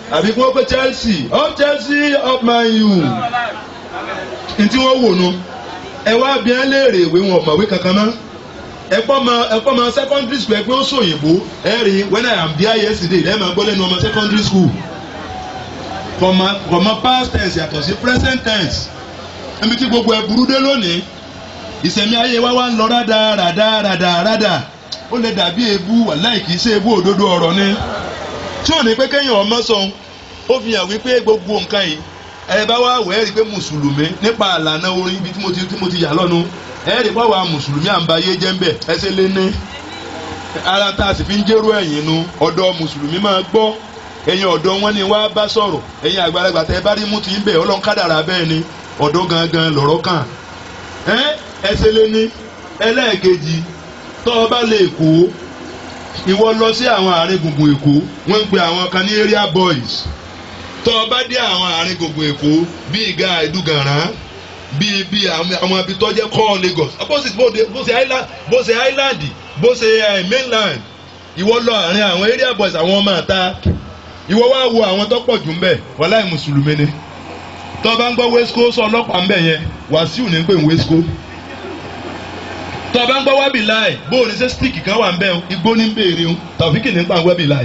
àbí kí wọ́n pé Chelsea up Chelsea up Man U ntí wọ́n wò nu ẹ wá bí ẹ léèrè ìwé wọn ọ̀mọ̀wé kankan mọ́ ẹ̀pọ̀ ma ẹ̀pọ̀ ma secondary school ẹgbẹ́ oṣù òyìnbó ẹ rí when I am there yesterday ẹ máa gbọ́ lẹ́nu ọmọ secondary school kọ̀mọ kọ̀mọ past tense yàtọ̀ sí present tense ẹ̀mí tí gbogbo ẹ̀ burú dé lónìí ìsẹ̀mí ayé wa wá ń lọ rádà rádà rádà rádà ó lè dàbí ebú wàláì kìí ṣe ebú òdodo ọ̀rọ̀ ni tí ò ní pé kéèyàn ọmọ sọ ó fi hàn wípé gbogbo nǹkan yìí ẹ bá wá wẹ̀ ẹ́ rí i pé mùsùlùmí nípa àlànà orin ibi tí mo ti tí mo ti yà lọ́nu ẹ rí i pé àwa mùsùlùmí à ń ba ayé jẹ́ ń bẹ̀ ẹsẹ̀ lé ní ara tá a sì fi ń jẹ́rú ẹ̀yìn nu ọ̀dọ́ mùsùlùmí máa gbọ́ ẹ̀yin ọ̀dọ́ wọn ni wàá bá sọ̀rọ̀ ẹ̀yin àgbàlagbà tẹ́ ẹ bá rí mú ti ń bẹ̀ ọlọ́run kádàrà bẹ́ẹ̀ ni ọ̀dọ́ gangan lọ̀rọ̀ kàn ẹ́ ẹsẹ̀ lé ní ẹlẹ́ẹ̀kejì tọ́ ọ bá lè kó ìwọ lọ sí àwọn àárín gbùngbùn èkó wọ́n ń pe àwọn kan ní area boys tọ́ ọ bá dé àwọn àárín gbùngbùn èkó bíi ìgá ìdúgàrán bíi bíi àwọn ibi tó jẹ́ kọ́ Lagos opposite bó ṣe island bó ṣe island bó ṣe mainland ìwọ lọ àárín àwọn area boys àwọn ọmọ àta ìwọ wá wo àwọn tó pọ̀ jù ń bẹ̀ wàláì mùsùlùmí ni tọ́ bá ń gbọ́ wesco sọ ọlọ́pàá ń bẹ̀ yẹn Wàsíù ní pè ń wesco tọ́ bá ń gbọ́ wábì láì bó o ní sẹ́ stíìkì kan wà ń bẹ̀ igbó ní béèrè o Tàòfíkì ní pa wábì láì.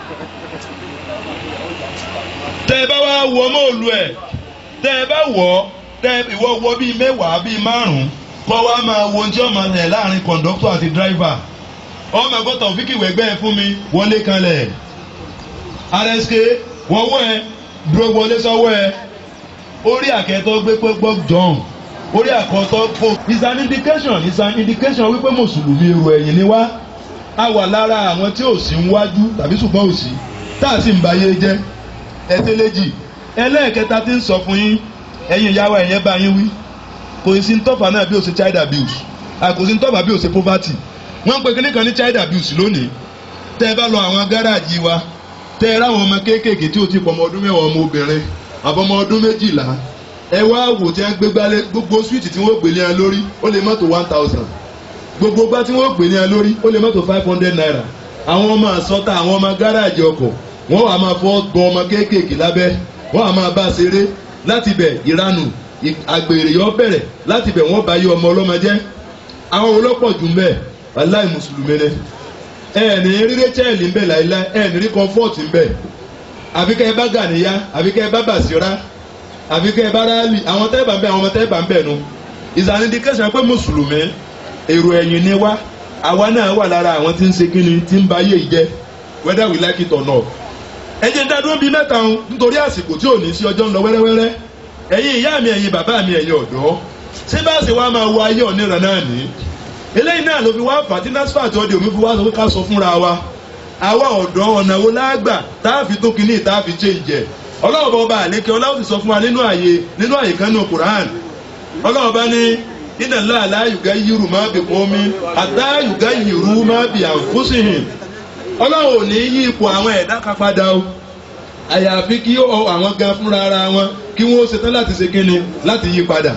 tẹ́ ẹ bá wá wọ mọ́ọ̀lù ẹ̀ tẹ́ ẹ bá wọ̀ tẹ́ ìwọ wọ bíi mẹ́wàá bíi márùn-ún kọ́ wa máa wo oúnjẹ ọmọ rẹ̀ láàrin kọ̀ǹdọ́tọ̀ àti dráìvà ọmọ ẹ̀gbọ́n Tàòfíkì wẹ̀gbẹ́ ẹ fún mi wọlé kanlẹ̀ RSK wọ́wọ́ ẹ dúró wọlé sọ́wọ́ ẹ orí àkẹ́tọ́ gbé pé gbọ́ jọ̀hún orí àkọ́tọ́ fò. is an indication is an indication wípé mùsùlùmí èrò ẹ̀yìn ni wá a wà lára àwọn tí ò sí ń wájú tàbí ṣùgbọ́n ò sí tá a sì ń bayé jẹ́ ẹtẹ́lẹ́jì ẹlẹ́ẹ̀kẹta tí ń sọ fún yín ẹ̀yin ìyàwó ẹ̀yẹn bá yín wí kò sí ń tọ́fà náà bí ó ṣe child abuse àkò sí ń tọ́fà bí ó ṣe poverty wọ́n ń pe kíní kan ní child abuse lónìí tẹ́ ẹ bá lọ àwọn gáràjì wa tẹ́ ẹ ráwọn ọmọ kéékèèké tí ó ti pọ̀ ọmọ ọdún mẹ́wàá ọmọ obìnrin àbọ̀mọ ọdún méjìlá ẹ wá wò tí wọ́n gbé gbálẹ̀ gbogbo swíìtì tí wọ́n gbélé ẹ lórí ó lè mọ́tò one thousand gbogbo gbá tí wọ́n gbélé ẹ lórí ó lè mọ́tò five hundred naira àwọn ọmọ àsọta àwọn ọmọ gáràjì ọkọ̀ wọ́n wà máa fọ́ gbọ́n ọmọ kéékèèké lábẹ́ wọ́n wà máa bá a ṣeré láti bẹ̀ ìranù àgbèrè yọ bẹ̀rẹ̀ láti bẹ̀ wọ́n bá yí ọmọ ọlọ́mọ jẹ́ àwọn olópọ̀ jù ń bẹ̀ aláì mùsùlùmí ni ẹ ní rí rachel ń bẹ̀ láìláì ẹ ní rí comfort ń bẹ̀ àbíkẹ́ ẹ bá gàníyá àbíkẹ́ ẹ bá bàṣírá àbíkẹ́ ẹ bá ráàlì àwọn tẹ́ẹ̀bà ń bẹ̀ àwọn ọmọ tẹ́ẹ̀bà ń bẹ̀ nu ìsàn indication pé mùsùlùmí èrò ẹ̀yìn ni wá àwa náà wà lára àwọn tí ń ṣe kíni tí ń ba ayé ìjẹ́ whether we like it or not ẹ jẹ́ dádúró bíi mẹ́ta ń nítorí àsìkò tí ò ní sí ọjọ́ ń lọ wẹ́rẹ́wẹ́rẹ́ ẹ̀yin ìyá mi ẹ̀yin bàbá mi ẹ̀yin ọ̀dọ́ ṣé bá ṣe wá máa wo ayé ọ̀nìràn náà ní. eléyìí náà ló fi wá fà tí NASFAT ọdẹ òmi fi wá sọ pé ká sọ fúnra wa àwa ọ̀dọ́ ọ̀nà wo lágbà tá a fi tó kinní tá a fi change ẹ̀ ọlọ́run bá ọba àlékè ọlọ́run ti sọ fún wa nínú àyè nínú àyè kan nínú Quran ọlọ́run bá ní iná láàlá yùgá yìrù má bì kún mi àtá yùgá yìrù má bì àǹfùsìhìn ọlọ́run ò ní yí ipò àwọn ẹ̀dá kan padà o àyàfi kí àwọn gan fúnra ara wọn kí wọ́n ṣetán láti ṣe kíni láti yí padà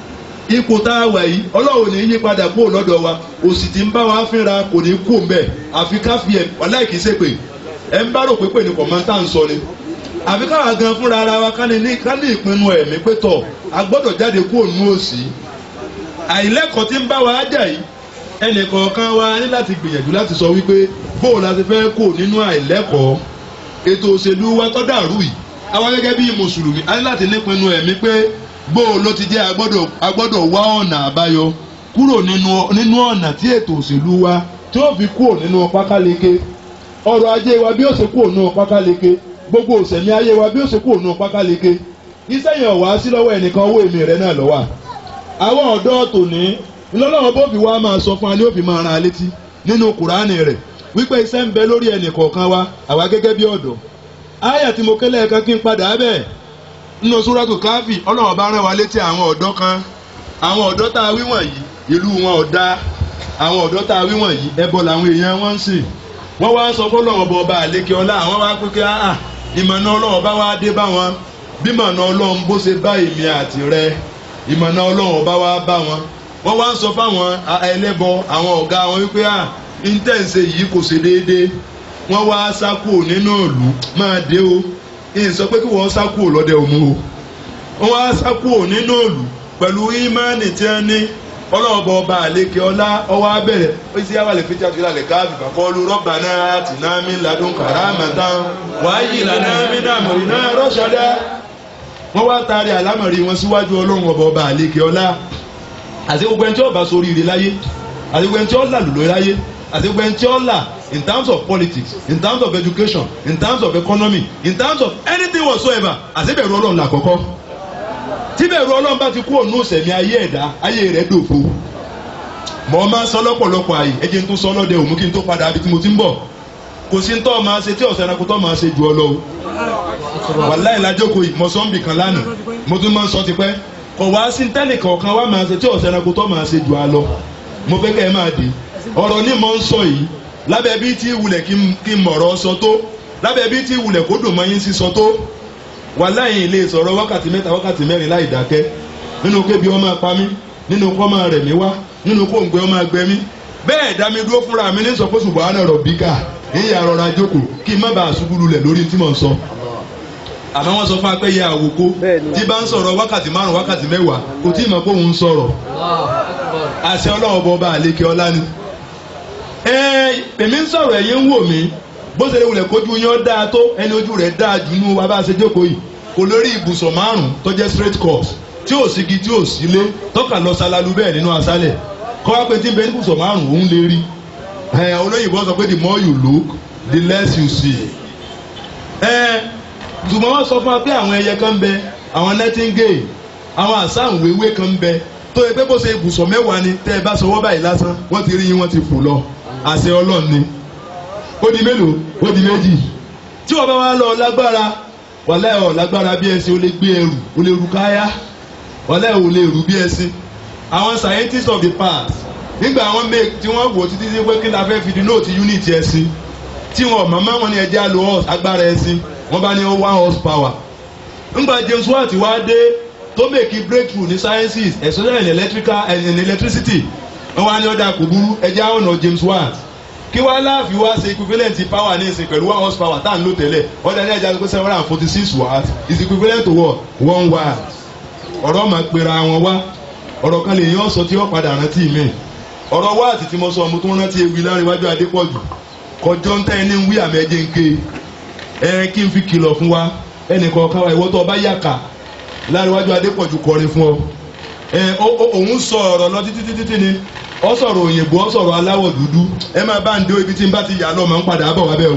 ipò tá a wà yìí ọlọ́run ò ní yí padà kúrò lọ́dọ̀ wa òsì tí ń bá wa fínra kò ní kú mbẹ́ àfi ká fi ẹ̀ wàláì kìí ṣe pé ẹ̀ ń bá rò pé pé ní kọ̀mọ́ntà ń sọ ni àfi káwa gan fúnra ara wa ká ní ká ní ìpinnu ẹ̀mí pé tọ̀ a gbọ́dọ̀ jáde kúrò nínú òsì àìlẹ́kọ̀ọ́ tí ń bá wa jà yìí ẹnì kọ̀ọ̀kan wa ní láti gbìyànjú láti sọ wípé bóò la ti fẹ́ kó nínú àìlẹ́kọ̀ọ́ ètò òṣèlú wa tó dàrú yìí àwa gẹ́gẹ́ bí mùsùlùmí a ní láti nípinnu ẹ̀mí pé bóò ló ti jẹ́ agbọ́dọ̀ agbọ́dọ̀ wá ọ̀nà àbáyọ kúrò nínú nínú ọ̀nà tí ètò òṣèlú wa tí ó fi kúrò nínú pákáleke ọrọ̀ ajé wa bí ó ṣe kúrò nínú pákáleke gbogbo òṣèlú ayé wa bí ó ṣe kúrò nínú pákáleke iṣẹ́ yẹn wá sí lọ́wọ́ ẹnìkan owó èmi rẹ̀ náà lọ́wọ́ àwọn ọ̀dọ́ tòní ńlọ́lọ́wọ́ bó fi wá máa sọ fún wa ní ó fi máa ran alétí nínú kùránì rẹ̀ wípé iṣẹ́ ń bẹ lórí ẹnì kọ̀ọ̀kan wa àwa gẹ́gẹ́ bí ọ̀dọ́ àyà tí mo kẹ́lẹ́ kan kí n padà bẹ́ẹ̀ nínú súrátù káfí ọlọ́wọ́ bá rán wa létí àwọn ọ̀dọ́ kan àwọn ọ̀dọ́ tá a wí wọ̀nyí ìlú wọn ò dáa àwọn ọ̀dọ́ tá a wí wọ̀nyí ẹbọ làwọn èèyàn wọn ń sìn wọ́n wá ń sọ fọlọ́wọ́ bọ ọba àlékè ọlá àwọn wá pé kí áà ìmọ̀nà ọlọ́wọ́ bá wá dé bá wọn bí mọ̀nà ọlọ́run bó ṣe bá èmi àti rẹ ìmọ̀nà ọlọ́run bá wá bá wọn wọ́n wá ń sọ fáwọn ẹlẹ́bọ àwọn ọ̀gá wọn wípé à intense yìí kò ṣe déédéé wọ́n wá sákò nínú ìlú máa dé o ìyìn sọ pé kí wọ́n sá kúrò lọ́dẹ òmu o wọ́n á sá kúrò nínú òòlù pẹ̀lú ìmánì tí wọ́n ní ọlọ́ọ̀bọ ọba àlekè ọlá ọwọ́ abẹ́rẹ́ ó sì yá wà lè fi jáde lálẹ́ káàbì bàkọ́lù rọ́bà náà tì náà mí ladùn kàràmàtà wàá yìí lànà mí náà mọ̀rí náà rọ́ṣọ́dá wọ́n wá taari àlámọ̀rí wọn síwájú ọlọ́run ọba ọba àlekè ọlá àti gbogbo ẹni tí ó bá sórí ire láyé àti gbogbo ẹni tí ó là lùlọ láyé àti gbogbo ẹni tí ó là in terms of politics in terms of education in terms of economy in terms of anything whatsoever àti bẹ̀rù ọlọ́run làkọ́kọ́ tí bẹ̀rù ọlọ́run bá ti kú ònú sẹ̀mí ayé ẹ̀dá ayé rẹ̀ dòfo mọ̀ ọ́ máa ń sọ lọ́pọ̀lọpọ̀ àyè ẹ jẹ́ n tó sọ lọ́dẹ òmù kí n tó padà bí tí mo ti ń bọ̀ kò sí ń tọ́ máa ṣe tí ọ̀sẹ̀ ẹranko tọ́ máa ṣe jù ọ lọ o wàláì lájókòó yìí mọ̀sánbì kan lánàá mo tún máa ń sọ tipẹ́ kò wá sí tẹ́lẹ̀ kọ̀ọ̀kan wá máa ṣe tí ọ̀sẹ̀ ẹranko tọ́ máa ṣe jù á lọ mo fẹ́ kẹ́ ẹ máa dé ọ̀rọ̀ ní mọ̀ ń sọ yìí lábẹ́ bí tí wulẹ̀ kí n- kí n mọ̀rọ̀ sọ tó lábẹ́ bí tí wulẹ̀ kó dùn mọ́ yín sí sọ tó wàláì ilé sọ̀rọ̀ wákàtí mẹ́ta wákàtí mẹ́rin láì dákẹ́ nínú kébi ọmọ apá mi nínú kọ́ máa rẹ̀ mí wá nínú kó ń gbé ọmọ agbẹ́ mi bẹ́ẹ̀ dá mi dúró fúnra mi ní sọ pé ṣùgbọ́n àná rọ̀ bíkà ìyá rọra jókòó kí n má bàa ṣubú lulẹ̀ lórí tí mò ń sọ àmọ́ wọ́n sọ fún apẹ́yẹ àwòkó tí bá ń sọ̀rọ̀ wákàtí márùn wákàtí mẹ́wàá kò tí ì mọ̀ pé òun ń sọ̀rọ̀ àṣẹ ọlọ́run bọ́ bá àlékè ọlá ni. ẹ èmi ń sọ̀rọ̀ ẹ̀yin ń wò mí bó ṣe lè wulẹ̀ kójú yín ó dáa tó ẹni ojú rẹ̀ dáa jù nú wa bá a ṣe jókòó yìí kò lórí ibùsọ̀ márùn tó jẹ́ straight course tí ò sígi tí ò sílé tọ́ka lọ ṣalalu bẹ́ẹ̀ nínú aṣálẹ̀ kọ́ wá pé tí ń bẹ ibùsọ̀ márùn òun lè rí ẹ olóyìnbó sọ pé the more you look the less you see ẹ ṣùgbọ́n wọ́n sọ fún wa pé àwọn ẹyẹ kan ń bẹ àwọn nightingale àwọn àsáǹwéwé kan ń bẹ tó yẹ pé bó ṣe ibùsọ̀ mẹ́wàá ni tẹ́ ẹ bá sọwọ́ báyìí lásán wọ́n ti rí yín wọ́n ti fò lọ àṣẹ ọlọ́run ni ó di mélòó ó di méjì tí wọ́n bá wá lọ lágbára wàlẹ́ ọ̀ lágbára bí ẹṣin ó lè gbé ẹrù ó lè rù káyá wàlẹ́ ò lè rù bí ẹṣin àwọn scientists of the past nígbà àwọn make tí wọ́n wò títí sí pé kí la fẹ́ fi di nóòtì unit ẹṣin tí wọn màmá wọn ni ẹjẹ́ á lo horse agbára ẹṣin wọ́n bá ní one horse power ńgbà James Watt wá dé tó make breakthrough ní sciences especially in electrical and in electricity wọ́n wá ní ọ̀dà kò burú ẹjẹ́ á ọ̀nà James Watt kí wá láàfin wá ṣe equivalent power ní ìsìn pẹ̀lú one horse power tá à ń lò tẹ́lẹ̀ ọ̀dà ní ẹja pé seven hundred and forty six watt is equivalent to what one watt ọ̀rọ̀ máa pera wọn wá ọ̀rọ̀ kan lè yàn sọ tí ó padà rántí mi ọ̀rọ̀ wáàtì tí mo sọ mo tún rántí ewì láríwájú adépọ̀jù kọjọ́ ń tẹ́ ẹni ń wí àmì ẹ̀jẹ̀ ń ké ẹ kí n fi kìlọ̀ fún wa ẹnì kọ̀ọ̀kan wa ìwọ tó ọba yàkà láríwájú adépọ̀jù kọrin fún ọ ẹ ó- ó- òun sọ ọ̀rọ̀ lọ títí títí tí ni ọ sọ̀rọ̀ òyìnbó ọ sọ̀rọ̀ aláwọ̀ dúdú ẹ máa bá ń dé ibi tí n bá ti yà lọ máa ń padà bọ̀ wá bẹ́ẹ̀ o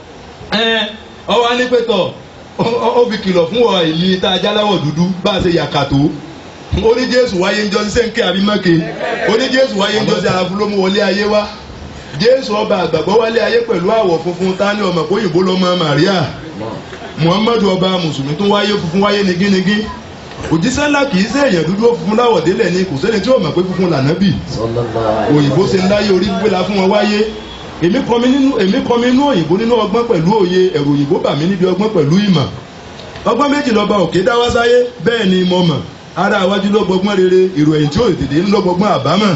ẹ ọwọ́ alípẹ̀tọ̀ ó fi kìlọ̀ fún ọ èyí tá a jáláwọ̀ dúdú bá a ṣe yàkà tó ó ní jésù wáyé ń jọ sí sẹ́ńkẹ́ àbí mọ́kè ó ní jésù wáyé ń jọ sí àràfún ló mú wọlé ayé wá jésù ọba àgbàgbọ́ wálé ayé pẹ̀lú àwọ̀ funfun tání ọmọ kóyìnbó lọ́mọ màríà muhammadu ọba mùsùlùmí tó wáyé funfun wáyé nigínigín òjíṣẹ́ ńlá kì í ṣe èèyàn dúdú ó funfun láwọ̀ délẹ̀ ni kò sẹ́ni tí ó mọ̀ pé funfun lànàbì òyìnbó ṣe ń láyé orí gbéra fún wọn wáyé èmi kọ́ mi nínú èmi kọ́ mi nínú òyìnbó nínú ọgbọ́n pẹ̀lú òye ẹ̀rù òyìnbó bà mí níbi ọgbọ́n pẹ̀lú ìmọ̀ ọgbọ́n méjì lọ́ba òkè dá wá sáyé bẹ́ẹ̀ ni mo mọ̀ ara àwájú ló gbọgbọ́n rere èrò ẹ̀yìn tí ò tètè ń lọ gbọgbọ́n àbámọ̀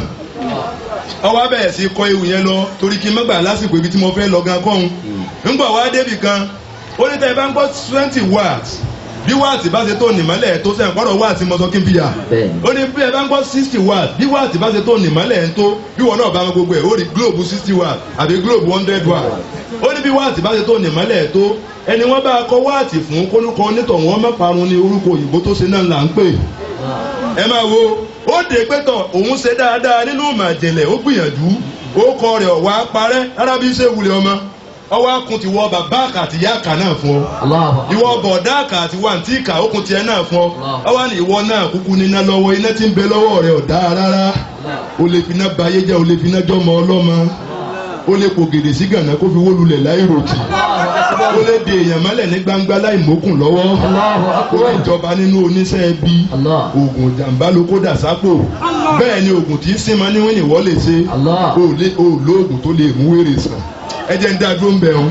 ọwọ́ abẹ́rẹ́ sí kọ́ ewu yẹn lọ torí kí n má gbà lásìkò ibi tí mo fẹ́ lọ gan kọ́hún ńgbà wá débì kan ó ní tẹ́ ẹ bá ń gbọ́ twenty watts bí wáàtì bá ṣe tó nìmọ́lẹ̀ tó sẹ́yìn gbọ́dọ̀ wáàtì mọ́tò kí n fi yà ó ní bí ẹ bá ń gbọ́ sixty watts bí wáàtì bá ṣe tó nìmọ́lẹ̀ ń tó bí wọn náà bá wọn gbogbo ẹ̀ ó rí globe sixty watts àbí globe hundred watts ó ní bí wáàtì bá ṣe tó nìmọ́lẹ̀ tó ẹni wọ́n bá kọ́ wáàtì fún kólúkọ onítọ̀ wọn má parun ní orúkọ òyìnbó tó ṣe náà là ń pè ẹ máa wo ó dé pẹ́tọ̀ òun ṣe dáadáa nínú màjèlè ó gbìyànjú ó kọ rẹ̀ ọ̀wá parẹ́ rárá bí ṣe wulẹ̀ ọmọ ọwọ́ akun ti wọ bàbá àkà àti ìyá àkà náà fún ọ ìwọ bọ̀dá àkà àti wàǹtí ìkà okùn tiẹ̀ náà fún ọ ọwọ́ ni ìwọ náà kúkú níná lọ́wọ́ iná tí ń bẹ lọ́wọ́ rẹ̀ ọ̀dá rárá o lè fi iná ba ayé jẹ́ o lè fi iná jọmọ ọlọ́mọ o lè pò gèdè sí gànà kó fi wó lulẹ̀ láì ròtì o lè de èèyàn mọ́lẹ̀ ní gbangba láì mókùn lọ́wọ́ o lè jọba nínú oníṣẹ́ ẹbí oògùn jàǹbá ló kó dà sápò bẹ́ẹ̀ ni oògùn tí ń sinmi níwọ̀n ni wọ́n lè ṣe o lè o lo oògùn tó lè mú wèrè sàn ẹ jẹ́ ń dá dúró ń bẹ̀ wọn.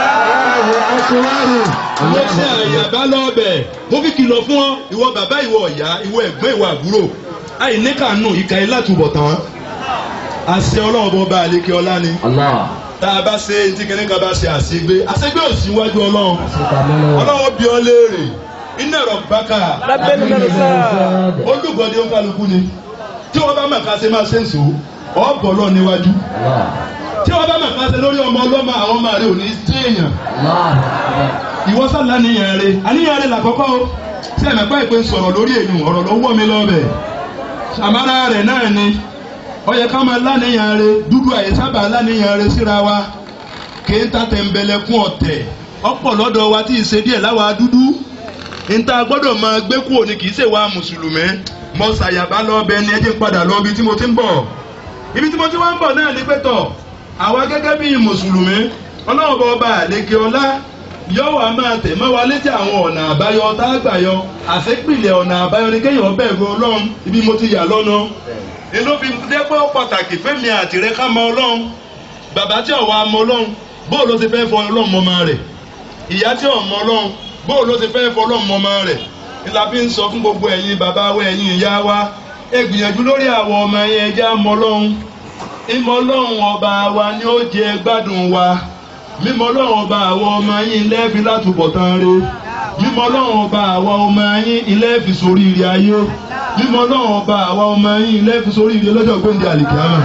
mo ṣe àyàbá lọ́ọ̀bẹ̀ mo fi kìlọ̀ fún ọ ìwọ bàbá ìwọ ọ̀yá ìwọ ẹ̀gbọ́n ìwọ àbúrò àìníkànú ìka ilátùbọ̀ tán àṣẹ ọlọ́run bọ́ bá àlékè ọlá ni tá a bá ṣe tí kìnìún kan bá ṣe àṣegbé àṣegbé ò sí iwájú ọlọ́run ọlọ́run bí ọ léèrè iná ẹ̀rọ bákà lábẹ́nu mẹ́rin sáà. olùgbọ́dé ń kálukú ni tí wọ́n bá mọ̀ ká ṣe máa ṣe ń sò ó ọ̀bọ̀ lọ níwájú tí wọ́n bá mọ̀ ká ṣe lórí ọmọ ọlọ́mọ àwọn ọmọ rẹ ò ní sí èèyàn ìwọ sálà níyàn rẹ àníyàn rẹ làkọ́kọ́ o tí ẹ̀mẹ̀ bá ìpè sọ̀rọ̀ lórí èyàn ọ̀rọ̀ ló wọ́ mi lọ́bẹ̀ sàmárà rẹ̀ náà ni ó yẹ ká máa láníyàn rẹ dúdú àyè sábà láníyàn rẹ síra wa kì í ta tẹ̀m̀bẹ̀lẹ̀kún ọ̀tẹ̀ ọ̀pọ̀ lọ́dọ̀ wa tí ì ṣe díẹ̀ láwa dúdú níta gbọ́dọ̀ máa gbé kúrò ní kì í ṣe wa mùsùlùmí mo ṣàyàbá lọ bẹ ni ẹ jẹ́ n padà lọ ibi tí mo ti ń bọ̀ ibi tí mo ti wá ń bọ̀ náà ní pẹ́tọ̀ àwa gẹ́gẹ́ bí mùsùlùmí ọlọ́run bọ̀ ọba àlekè ọlá yóò wá máa tẹ̀ mọ́ wa létí àwọn ọ̀nà àbáyọ tá a gbà yọ àṣepìlẹ̀ ọ̀nà àbáyọ ni kéèyàn bẹ̀rù ọlọ́run ibi mo ti yà lọ́nà inú fi dé pé ó pàtàkì fẹ́mi àtìrẹ́ ká mọ ọlọ́run bàbá tí ọ̀wá mọ ọlọ́run bóò ló ti fẹ́ fọ ọlọ́run mọ́mọ́ rẹ̀ ìyá tí ọ̀ mọ ọlọ́run bóò ló ti fẹ́ fọ ọlọ́run mọ́mọ́ rẹ̀ ni la fi ń sọ fún gbogbo ẹ̀yin bàbá wa ẹ̀yin ìyá wa ẹ gbìyànjú lórí àwọn ọmọ yẹn ẹ já mọ ọlọ́run ìmọ̀ ọlọ́run ọba wa ni ó jẹ gbádùn wa mímọ̀ ọlọ́run ọba àwọn ọmọ yín lẹ́ẹ̀fi látúbọ̀tán re mímọ̀ ọlọ́run ọba àwọn ọmọ yín ilẹ́ẹ̀fi sórí ire ayé mímọ̀ ọlọ́run ọba àwọn ọmọ yín ilẹ́ẹ̀fi sórí ire lọ́jọ́ gbẹ̀ndé àlìkíyàmà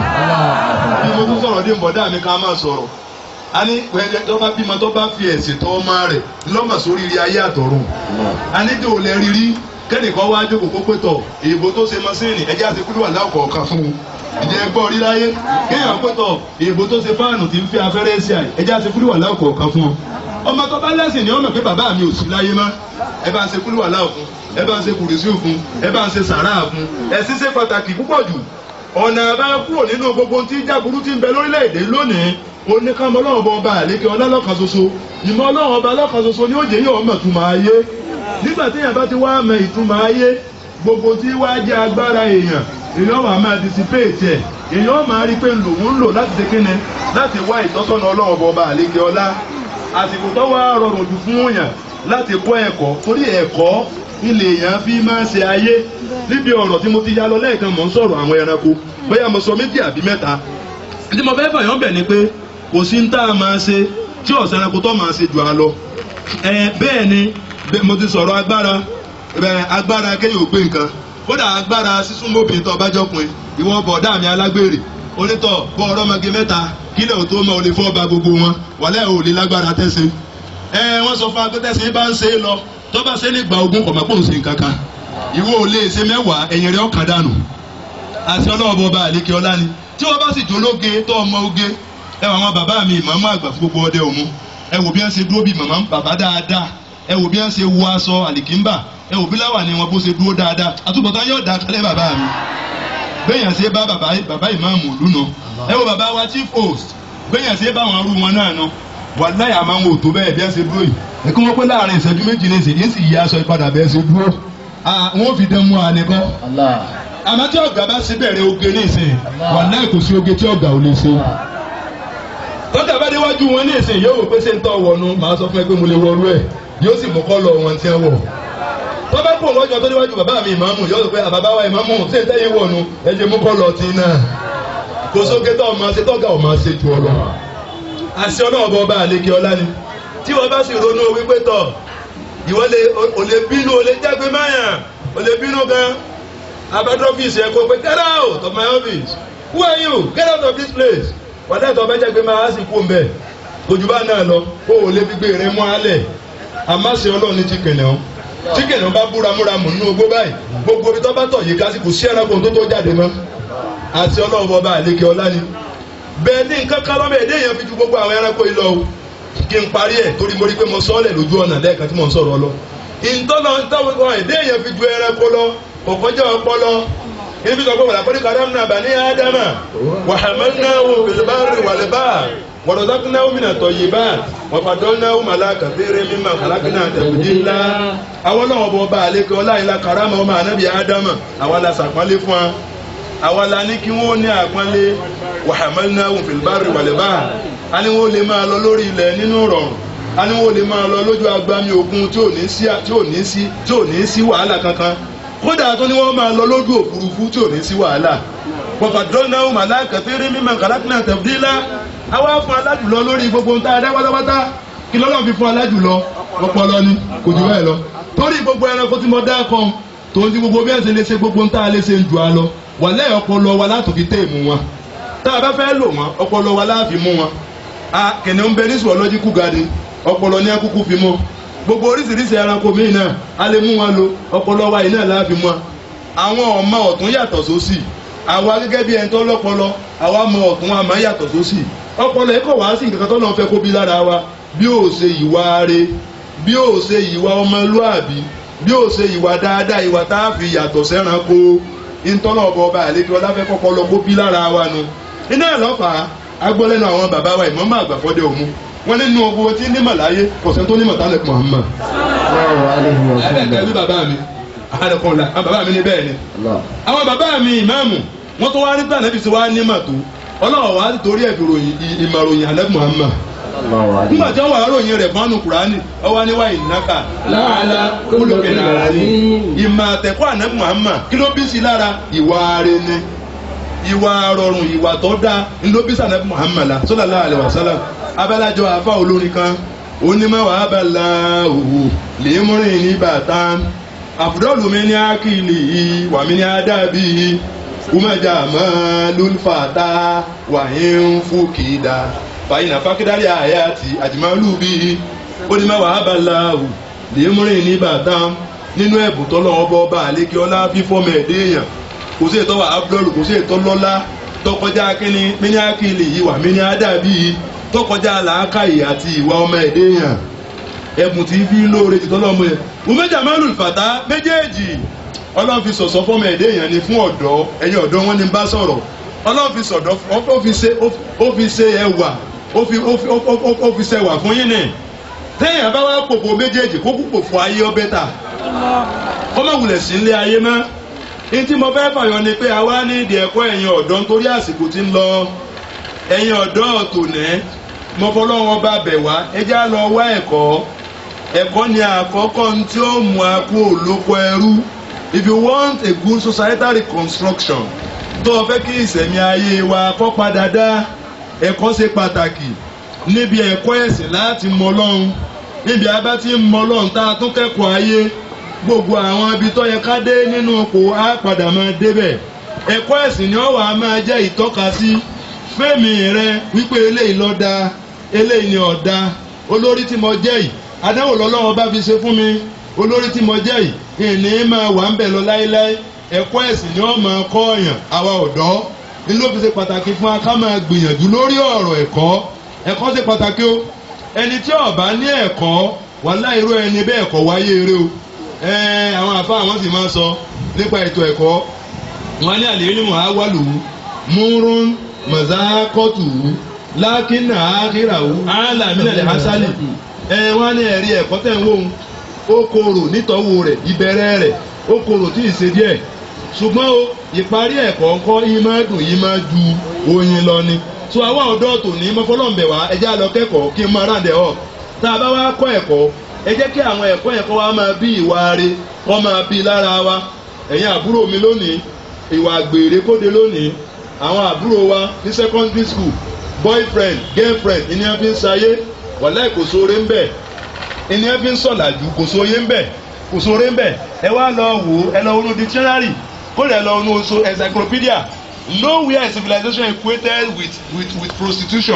bí mo tún sọ̀rọ̀ dé bọ̀dá mi ká máa sọ̀rọ̀ a ní pẹ̀lẹ́ tó bá bímọ tó bá fi ẹ̀sìn tọ́ ọmọ rẹ̀ lọ́mọ sórí ire ayé àtọ̀run a ní tó lẹ́ rírí kẹ́nìkan wá jókòó kó pé tọ̀ èèbò tó ṣe mọ́sìnì ẹ̀jẹ̀ àti kúrò wà láwùkọ̀ọ̀kan fún un ìjẹ́ gbọ́ rí láyé kéèyàn pẹ́tọ̀ èèbò tó ṣe fáànù tí ń fi afẹ́rẹ́ sí àyè ẹjẹ́ àti kúlù wà láwùkọ̀ kan fún ọ. ọmọ tó bá lẹ́sìn ni ọmọ pé bàbá mi ò sí láyé mọ́ ẹ bá ń ṣe kúlù wà láwù fún ẹ bá ń ṣe kùrìsì fún ẹ bá ń ṣe sàrà fún ẹ̀sìn ṣe pàtàkì púpọ̀ jù ọ̀nà àbáyọ kúrò nínú gbogbo tí jáburú ti ń bẹ lórílẹ̀‐èdè lónìí oníkàmọ́ ọlọ́run ọba àlékè ọlá lọ́kan ṣoṣo ìmọ̀ ọlọ́run ọba lọ́kan ṣoṣo ni ó jẹ́ yóò mọ̀ túmọ̀ ayé nígbà téèyàn bá ti wá mọ ìtumọ̀ ayé gbogbo tí wá jẹ́ agbára èèyàn èèyàn wà máa dissipate ẹ̀ èèyàn máa rí i pé lòun ń lò láti ṣe kíni láti wá ìtọ́sọ́nà ọlọ́run ọba àlékè ọlá àsìkò tó wá rọrùn jù fún èèyàn láti kọ́ ẹ̀kọ́ torí ẹ̀kọ́ ilé èèyàn fi máa ṣe ayé níbi ọ̀rọ̀ tí mo ti yá lọ lẹ́ẹ̀kan mò ń sọ̀rọ̀ àwọn ẹranko bóyá mo sọ méjì àbí mẹ́ta tí mo fẹ́ fàyàn bẹ̀ ni pé kò sí ń tá a máa ṣe tí ọ̀sẹ̀ ẹranko tó máa ṣe jù á lọ ẹ bẹ́ẹ̀ ni mo ti sọ̀rọ̀ agbára agbára kéèyàn ò gbé nǹkan kódà agbára sísúnmọ́bìnrin tó bá jọkùnrin ìwọ bọ̀dá mi alágbèrè onítọ̀ bọ́ ọ̀rọ̀mọge mẹ́ta kílẹ̀ ò tó mọ olè fọ́ ba gbogbo wọn wàlẹ́ ò lè lágbára tẹ́sí. ẹ wọ́n sọ fún agbẹ́tẹ́sí bá ń ṣe é lọ tó bá ṣe nígbà ogún kọ̀ mọ́pọ̀ ń ṣe nǹkan kan ìwọ ò lè ṣe mẹ́wàá ẹ̀yìn rẹ̀ ọ̀kan dànù àti ọlọ́ọ̀bọ ọba àlékè ọlá ni tí wọ́n bá sì jólóge tó ọmọ oge ẹ wọ àwọn bàbá mi ìmọ̀ọ́mọ́ àgbà fún gbogbo ọdẹ òmu ẹ wò bí wọ́n ṣe dúró bí màmá bàbá dáadáa ẹ wò bí wọ́n ṣe wọ aṣọ àlìkínbà ẹ wò bí láwà ni wọn bó ṣe dúró dáadáa àtúbọ̀tán yóò dá kálẹ̀ bàbá mi gbẹ̀yàn ṣe bá bàbá bàbá ìmáàmù ìlú nà ẹ wo bàbá wa chief host gbẹ̀yàn ṣe bá wọn rú wọn náà nà wàláyà máa ń wò tó bẹ́ẹ̀ bí ẹ ṣe dúró yìí ẹ kí wọ́n pé láàrin ìṣẹ́jú méjì ní ìṣèjì sì yí aṣọ ìpadà bẹ́ẹ̀ ṣe dúró wọn ò fi dán mú àníkọ́ àmọ́ tí ọ̀gá bá ṣe bẹ̀rẹ̀ oge ní ìsìn wàláyà kò sí oge tí ọ̀gá ò lè ṣe tọ́jà bá déwájú wọn ní ìsìn yóò wò pé ṣé ń tọ́ wọnú màá sọ fún ẹ pé mo lè wọrú ẹ̀ yóò sì mú kọ́ lọ wọn tí ẹ wọ̀ tọ́ba kò wọ́jọ́ tó níwájú bàbá mi ìmáàmù yọ pé àbàbá wa ìmáàmù ṣé ń tẹ́yìn wọ̀nu ẹ jẹ́ mú kọ́ lọ tí náà kò sókè tó ọmọ ṣe tọ́gà ọmọ ṣe ju ọ lọ. àṣẹ ọlọ́run bọ́ ọba àlekè ọlá ni tí wọ́n bá sì ronú wípé tọ̀ ìwọ lè ò lè bínú ò lè jágbe máyà ò lè bínú gan abẹ́tọ́ ọ́fíìsì ẹ̀ kó pé get out of my office who are you get out of this place wàdà ìtọ́ bẹ́ẹ̀ jágbe máa sì kú mbẹ́ kojú bá náà lọ kó o lè fi gbé rẹ mọ́ alẹ̀ àmásì ọlọ́run ní chicken náà chicken náà bá búramúramù nínú ogbó báyìí gbogbo ibi tó bá tọ̀ yìí kásìkò sí ẹranko tó tó jáde mọ́ àti ọlọ́run bọba àlekè ọlá ni bẹ́ẹ̀ ní nǹkan kan lọ́mọ èdè yẹn fi ju gbogbo àwọn ẹranko yìí lọ o kí n parí ẹ̀ torí mo rí pé mo sọ ọ́ lẹ̀ lójú ọ̀nà lẹ́ẹ̀kan tí mo ń sọ̀rọ̀ lọ ìtọ́nà táwọn èdè yẹn fi ju ẹranko lọ kọ̀kọ́jà ọpọlọ ibi sọ pé wàlá kọ́ni karamna bani ádámà wàhámẹ́náwó fìlbárì wàlẹ́bà wàlọ́dọ́kùnáwó mìnà tọ̀yìbá wàfàdọ́náwó màláka fèrè mímà kàlákìnà tẹ̀wìdìlá. àwọn náà bọ̀ bá àlékè ọláyìnlá karama ọmọ ànábì ádámà àwa la sàpọ́nlé fún wa àwa la ní kí wọ́n ní àpọ́nlé wàhámẹ́náwó fìlbárì wàlẹ́bà a ní wọ́n lè máa lọ lórí ilẹ̀ nínú rọrùn a ní wọ́n lè máa lọ lójú agbami òkun tí ò ní sí tí ò ní sí tí ò ní sí wàhálà kankan kódà tó ní wọ́n máa lọ lójú òfurufú tí ò ní sí wàhálà pọ̀pọ̀ dọ́nà màláìka fẹ́rẹ́ mímọ̀ kàlákìnà tẹ̀fídìlá àwa fún alájùlọ lórí gbogbo nta adá pátápátá kí lọ́lọ́run fi fún alájùlọ ọpọlọ ni kò jù bẹ́ẹ̀ lọ torí gbogbo ẹranko tí mo dá kan tòun ti gbogbo bí ẹ ṣe lè ṣe gbogbo nta lè ṣe ń ju a lọ wà lẹ́yìn ọpọlọ wa láti fi téèmù wọn tá a bá fẹ́ lò wọn ọpọlọ wa láàfin mú wọn a kìnìún bẹ ní zoological garden ọpọlọ ní akúkú fi mú gbogbo oríṣiríṣi ẹranko míì náà a lè mú wọn lò ọpọlọ wa yìí náà láàfin mú wọn àwọn ọmọ ọ̀tún yàtọ̀ sósì àwa gẹ́gẹ́ bí ẹni tó lọ́pọlọ àwa mọ ọ̀tún àmọ́ yàtọ̀ sósì ọpọlọ ẹ̀kọ́ wá sí nǹkan tó náà fẹ́ kó bí lára wa bí ó ṣe ìwà re bí ó ṣe ìwà ọmọlúàbí bí ó ṣe ìwà dáadáa ìwà tá a fi yàtọ̀ sẹ́ranko ìtọ́nà ọba ọba àlejò ọláfẹ́ kọ́kọ́ lọ kó bí lára wa nu iná ẹ̀ lọ́fàá agbọ́lẹ́nu àwọn bàbá wa ìmọ̀ọ́mọ́ àgbàfọ́dẹ òmu wọ́n nínú owó tí nímọ̀ láyé kọ̀sẹ̀ tó nímọ̀ tálẹ̀ Muhammad Sallallahu alaihi wa ẹ̀ẹ́dẹ̀ sallam. bí bàbá mi àdàkọ̀ọ̀la àwọn bàbá mi ní bẹ́ẹ̀ ni Allah. àwọn bàbá mi ìmáàmù wọ́n tó wá rí bí ànábì sí wá nímọ̀ tó ọlọ́wọ́ wa torí ẹ̀ fi ròyìn ì- ìmọ̀ròyìn ànábì Muhammad Sallallahu alaihi nígbà tí wọ́n wà ròyìn rẹ̀ fún kùránì ọwọ́ níwá ìnáka láàlá kólókè náà ní ìmọ̀ àtẹ̀kọ́ ànábì Muhammad kí ló bí sí lára ìwà rẹ̀ ni ìwà rọrùn ìwà tó dáa ní ló bí sànábì Muhammad la sallallahu alaihi wasallam abálájọ àfa olórin kan onímọ̀ wàá bá la òwò lèémúrin ní bàtà àfùdọ́lù mi ní ákìlì wà mí ní ádábì umajà mọ́ lólùfàtà wàhíń fúkìdá fàyínà fákídárì àyàtì àjùmọ́lù bí onímọ̀ wàá bá la òwò lèémúrin ní bàtà nínú ẹ̀bùn tọ́lọ́ ọba ọba àlékè ọlá fífọ́mọ ẹ̀dẹ́ èèyàn kò sí ètò àbúrò kò sí ètò lọ́lá tọkọjá kínní mini akili yìí wà mini adabi tọkọjá làákàyè àti ìwà ọmọ ẹ̀dẹ́ èèyàn ẹ̀bùn tí fi lóore ti tọ́lọ́ ọmọ yẹn umeja mẹ́lù fàtà méjèèjì ọlọ́run fi sọ̀sọ́ fọ́mọ ẹ̀dẹ́ èèyàn ni fún ọ̀dọ́ ẹ̀yin ọ̀dọ́ wọn ni bá sọ̀rọ̀ ọlọ́run fi sọ̀dọ́ ó fi ṣe ó fi ṣe ẹwà ó fi ó fi ó- ó- ó fi ṣe ẹwà fún yín ni téèyàn bá wá pòpò méjèèjì kó kúpò fún ayé ọbẹ̀ ta kọ́mọ̀wulẹ̀ sí ilé ayé mọ́ ní tí mo fẹ́ fàyọ ni pé a wá ní ìdí ẹ̀kọ́ ẹ̀yin ọ̀dọ́ nítorí àsìkò tí ń lọ ẹ̀yin ọ̀dọ́ tòní mo fọlọ́wọ́n bá bẹ̀ wá ẹ já lọ wá ẹ̀kọ́ ẹ̀kọ́ ni àkọ́kọ́ ní tí ó mú a kú olóko ẹrú if you want a good societal reconstruction tó o fẹ́ kí ìsẹ̀mí ayé wa kó padà dá ẹ̀kọ́ ṣe pàtàkì níbi ẹ̀kọ́ ẹ̀sìn láti mọ Ọlọ́run níbi abá tí ń mọ Ọlọ́run tá a tún kẹ́kọ̀ọ́ ayé gbogbo àwọn ibi tó yẹ ká dé nínú oko á padà máa débẹ̀ ẹ̀kọ́ ẹ̀sìn ni ó wà á máa jẹ́ ìtọ́kasí fẹ́mi rẹ wípé eléyìí ló dáa eléyìí ni ọ̀dà olórí tí mo jẹ́ yìí adáwò lọ́lọ́wọ́ bá fi ṣe fún mi olórí tí mo jẹ́ yìí ìní máa wà ń bẹ̀ lọ láéláé ẹ̀kọ́ ẹ̀sìn ni ó máa kọ́ ọ̀yàn àwa ọ̀dọ́ ní ló fi ṣe pàtàkì fún wa ká máa gbìyànjú lórí ọ̀rọ̀ ẹ̀kọ́ ẹ̀kọ́ ṣe pàtàkì o ẹni tí ó bá ní ẹ̀kọ́ wàhálà irú ẹni bẹ́ẹ̀ kọ́ wáyé eré o ẹ̀ẹ́n àwọn àfa àwọn sì máa sọ nípa ètò ẹ̀kọ́ wọn ní àlè onímọ̀ awálù múrún mọ̀zákọ́tù lákínà ákíràwù álámínà lè hásálì ẹ̀ wọ́n ní ẹ̀rí ẹ̀kọ́ tẹ̀ ń wò ó ó korò nítọ́wò rẹ̀ ìbẹ̀rẹ̀ rẹ̀ ó korò tí ì ṣe díẹ̀ ṣùgbọ́n o ìparí ẹ̀kọ́ ńkọ́ yìí máa dùn yìí máa ju oyin lọ ni so àwọn ọ̀dọ́ tòní mọ́fọ́lọ́ǹbẹ̀ wá ẹ jẹ́ á lọ kẹ́kọ̀ọ́ kí n máa ráǹdẹ̀ ọ̀ tá a bá wá kọ́ ẹ̀kọ́ ẹ jẹ́ kí àwọn ẹ̀kọ́ yẹn kọ́ wa máa bí ìwà re kọ́ máa bí lára wa ẹ̀yin àbúrò mi lónìí ìwà àgbèrè kóde lónìí àwọn àbúrò wa ní secondary school boyfriend girlfriend ìní ẹ fi ń sayé wàláì kò sóore ń bẹ̀ ìní ẹ fi ń sọ̀làjù kò sóye ń bẹ̀ kò sóore ń bẹ̀ ẹ wá lọ wò ó ẹ lọ wọnú dictionary kó lè lọ wọnú oṣù encyclopedia nowhere is civilization equated with with with prostitution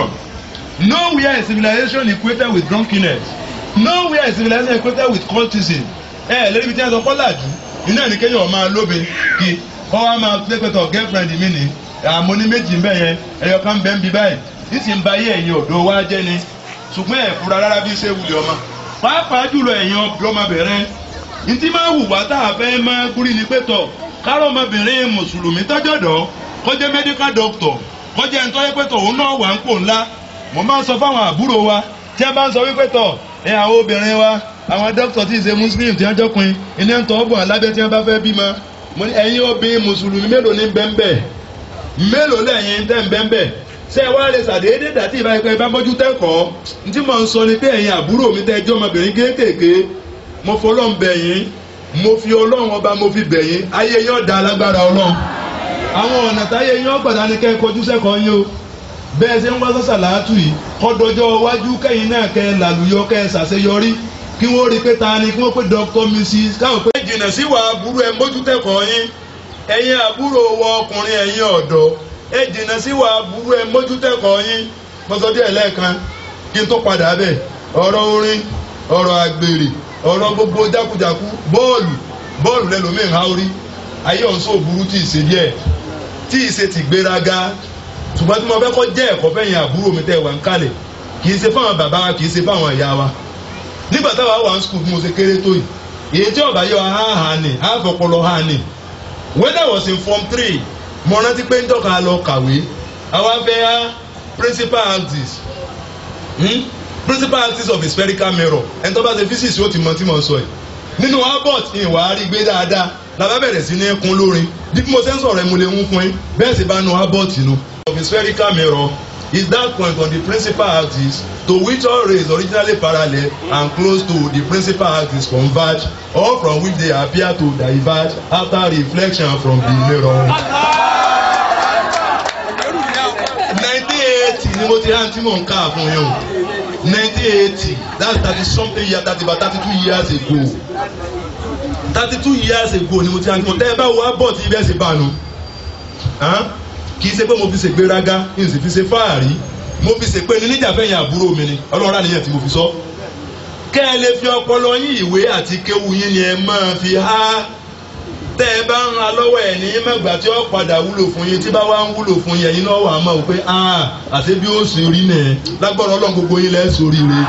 nowhere is civilization equated with drunkenness nowhere is civilization equated with cultism ẹ ẹ lórí ibi tí wọn sọ kọ́làjú iná ní kéèyàn máa lóbe kí kọ́ wa máa pẹ́pẹ́tọ̀ girlfriend mi ni àmọ́ ní méjì ń bẹ̀ yẹn ẹ̀yọ kan bẹ́ẹ̀ ń bí báyìí nísì ń ba ayé ẹ̀yin ọ̀dọ́ wa jẹ́ ni ṣùgbọ́n ẹ̀ fura rárá bí ṣé wulẹ̀ ọmọ pàápàá jùlọ ẹ̀yin ọmọbìnrin ntí máa wù wá tá a fẹ́ máa gúrí ni pé tọ̀ kárọ̀ ọmọbìnrin mùsùlùmí tọ́jọ́dọ̀ kọjá medical doctor kọjá ẹni tó yẹ pé tọ̀ òun náà wà ń pò ńlá mo máa ń sọ fáwọn àbúrò wa tí a bá ń sọ wípé tọ̀ ẹ àwọn obìnrin wa àwọn dókítà tí ì ṣe muslim tí wọ́n jọkùnrin iná ń tọ́ bọ̀ alábẹ́ tí wọ́n bá fẹ́ bímọ mo ní ẹ̀yin obìnrin mùsùlùmí mélòó ní bẹ́ńbẹ́ mélòó lẹ́yìn tẹ́ ń bẹ́ńbẹ́ ṣé ẹ wá lè ṣàdédé dàtí ìbá ẹgbẹ́ bá mójú tẹ́kọ̀ọ́ ntí mo ń sọ ni pé ẹ̀yin àbúrò mi tẹ́ ẹjọ́ ọmọbìnrin kéékèèké mo fọlọ́ ń bẹ̀ yín mo fi ọlọ́run ọba mo fi bẹ̀ yín ayé yín ọ̀dà alágbára ọlọ́run àwọn ọ̀nà táyé yín ọ̀gbọ̀dá ni kẹ́ ẹ kojú sẹ́kọ̀ọ́ yín o bẹ́ẹ̀ ṣe ń wá sàṣàlátù yìí kọ́dọ̀jọ́ iwájú kẹ́yìn náà kẹ́ ẹ làlùyọ kẹ́ ẹ ṣàṣeyọrí kí wọ́n rí i pé ta ni kí wọ́n pé Dr. Mrs. káwọn pé. jìnnà sí wàá burú ẹ mójútẹ́kọ̀ọ́ yín ẹ̀yin àbúrò wọ ọkùnrin ẹ̀yin ọ̀dọ́ ẹ jìnnà sí wàá burú ẹ mójútẹ́kọ̀ọ́ yín mọ́tọ́dé ẹ̀lẹ́ẹ̀kan kí n tó padà bẹ̀ ọ̀rọ̀ orin ọ̀rọ̀ àgbèrè ọ̀rọ̀ gbogbo jákujàku bọ́ọ̀lù bọ́ọ̀lù lẹ́lòmíì ha orí ayé ọ̀nsó burú tí ì ṣe díẹ̀ tí ì ṣe ti gbéraga ṣùgbọ́n tí mo fẹ́ kọ́ jẹ́ ẹ̀kọ́ fẹ́yìn àbúrò mi tẹ́ wà ń kalẹ̀ kì í ṣe fáwọn bàbá wa kì í ṣe fáwọn ìyá wa nígbà táwa wà ń skul bí mo ṣe kéré tó yìí èyí tí ọba yọ ha hà ní àfọpọlọ ha ní when I was in form three mo rántí pé ń dọ́ka lọ kàwé àwa fẹ́ ha principal axis hmm? principal axis of a spherical mirror ẹni tó bá ṣe physics yóò ti mọ tí mo sọ yìí nínú albert ìwà rí gbé dáadáa làbá bẹ̀rẹ̀ sí ní kún lórin bí mo ṣe ń sọ̀rọ̀ ẹ̀ mo lè ń fún yín bẹ́ẹ̀ sì bá nu albert nu. of a spherical mirror is that point on the principal axis to which all rays originally parallel and close to the principal axis converge or from which they appear to diverge after reflection from the mirror. nineteen eighty ni mo ti hàn tí mò ń ká fún yín o nineteen eighty that's thirty something years thirty about thirty two years ago thirty two years ago ni mo ti hàn tí mo tẹ́ ẹ bá wo abọ́ tí ibẹ̀ ṣe bá nu kì í ṣe pé mo fi ṣe gbéraga kì í sì fi ṣe fáàrí mo fi ṣe pé ní níjàfẹ́yìn àbúrò mi ni ọlọ́run àníyàn tí mo fi sọ. kẹ́ ẹ lè fi ọpọlọ yín ìwé àti kéwu yín ni ẹ máa fi há tẹ́ ẹ bá ń ra lọ́wọ́ ẹ̀ ní mẹ́gbà tí ó padà wúlò fún yín tí bá wá ń wúlò fún yín ẹ̀yin náà wà á mọ̀ pé àti bí ó sì rí nẹ̀ lágbọ́dọ̀ ọlọ́run gbogbo yín lẹ́ sórí rẹ̀.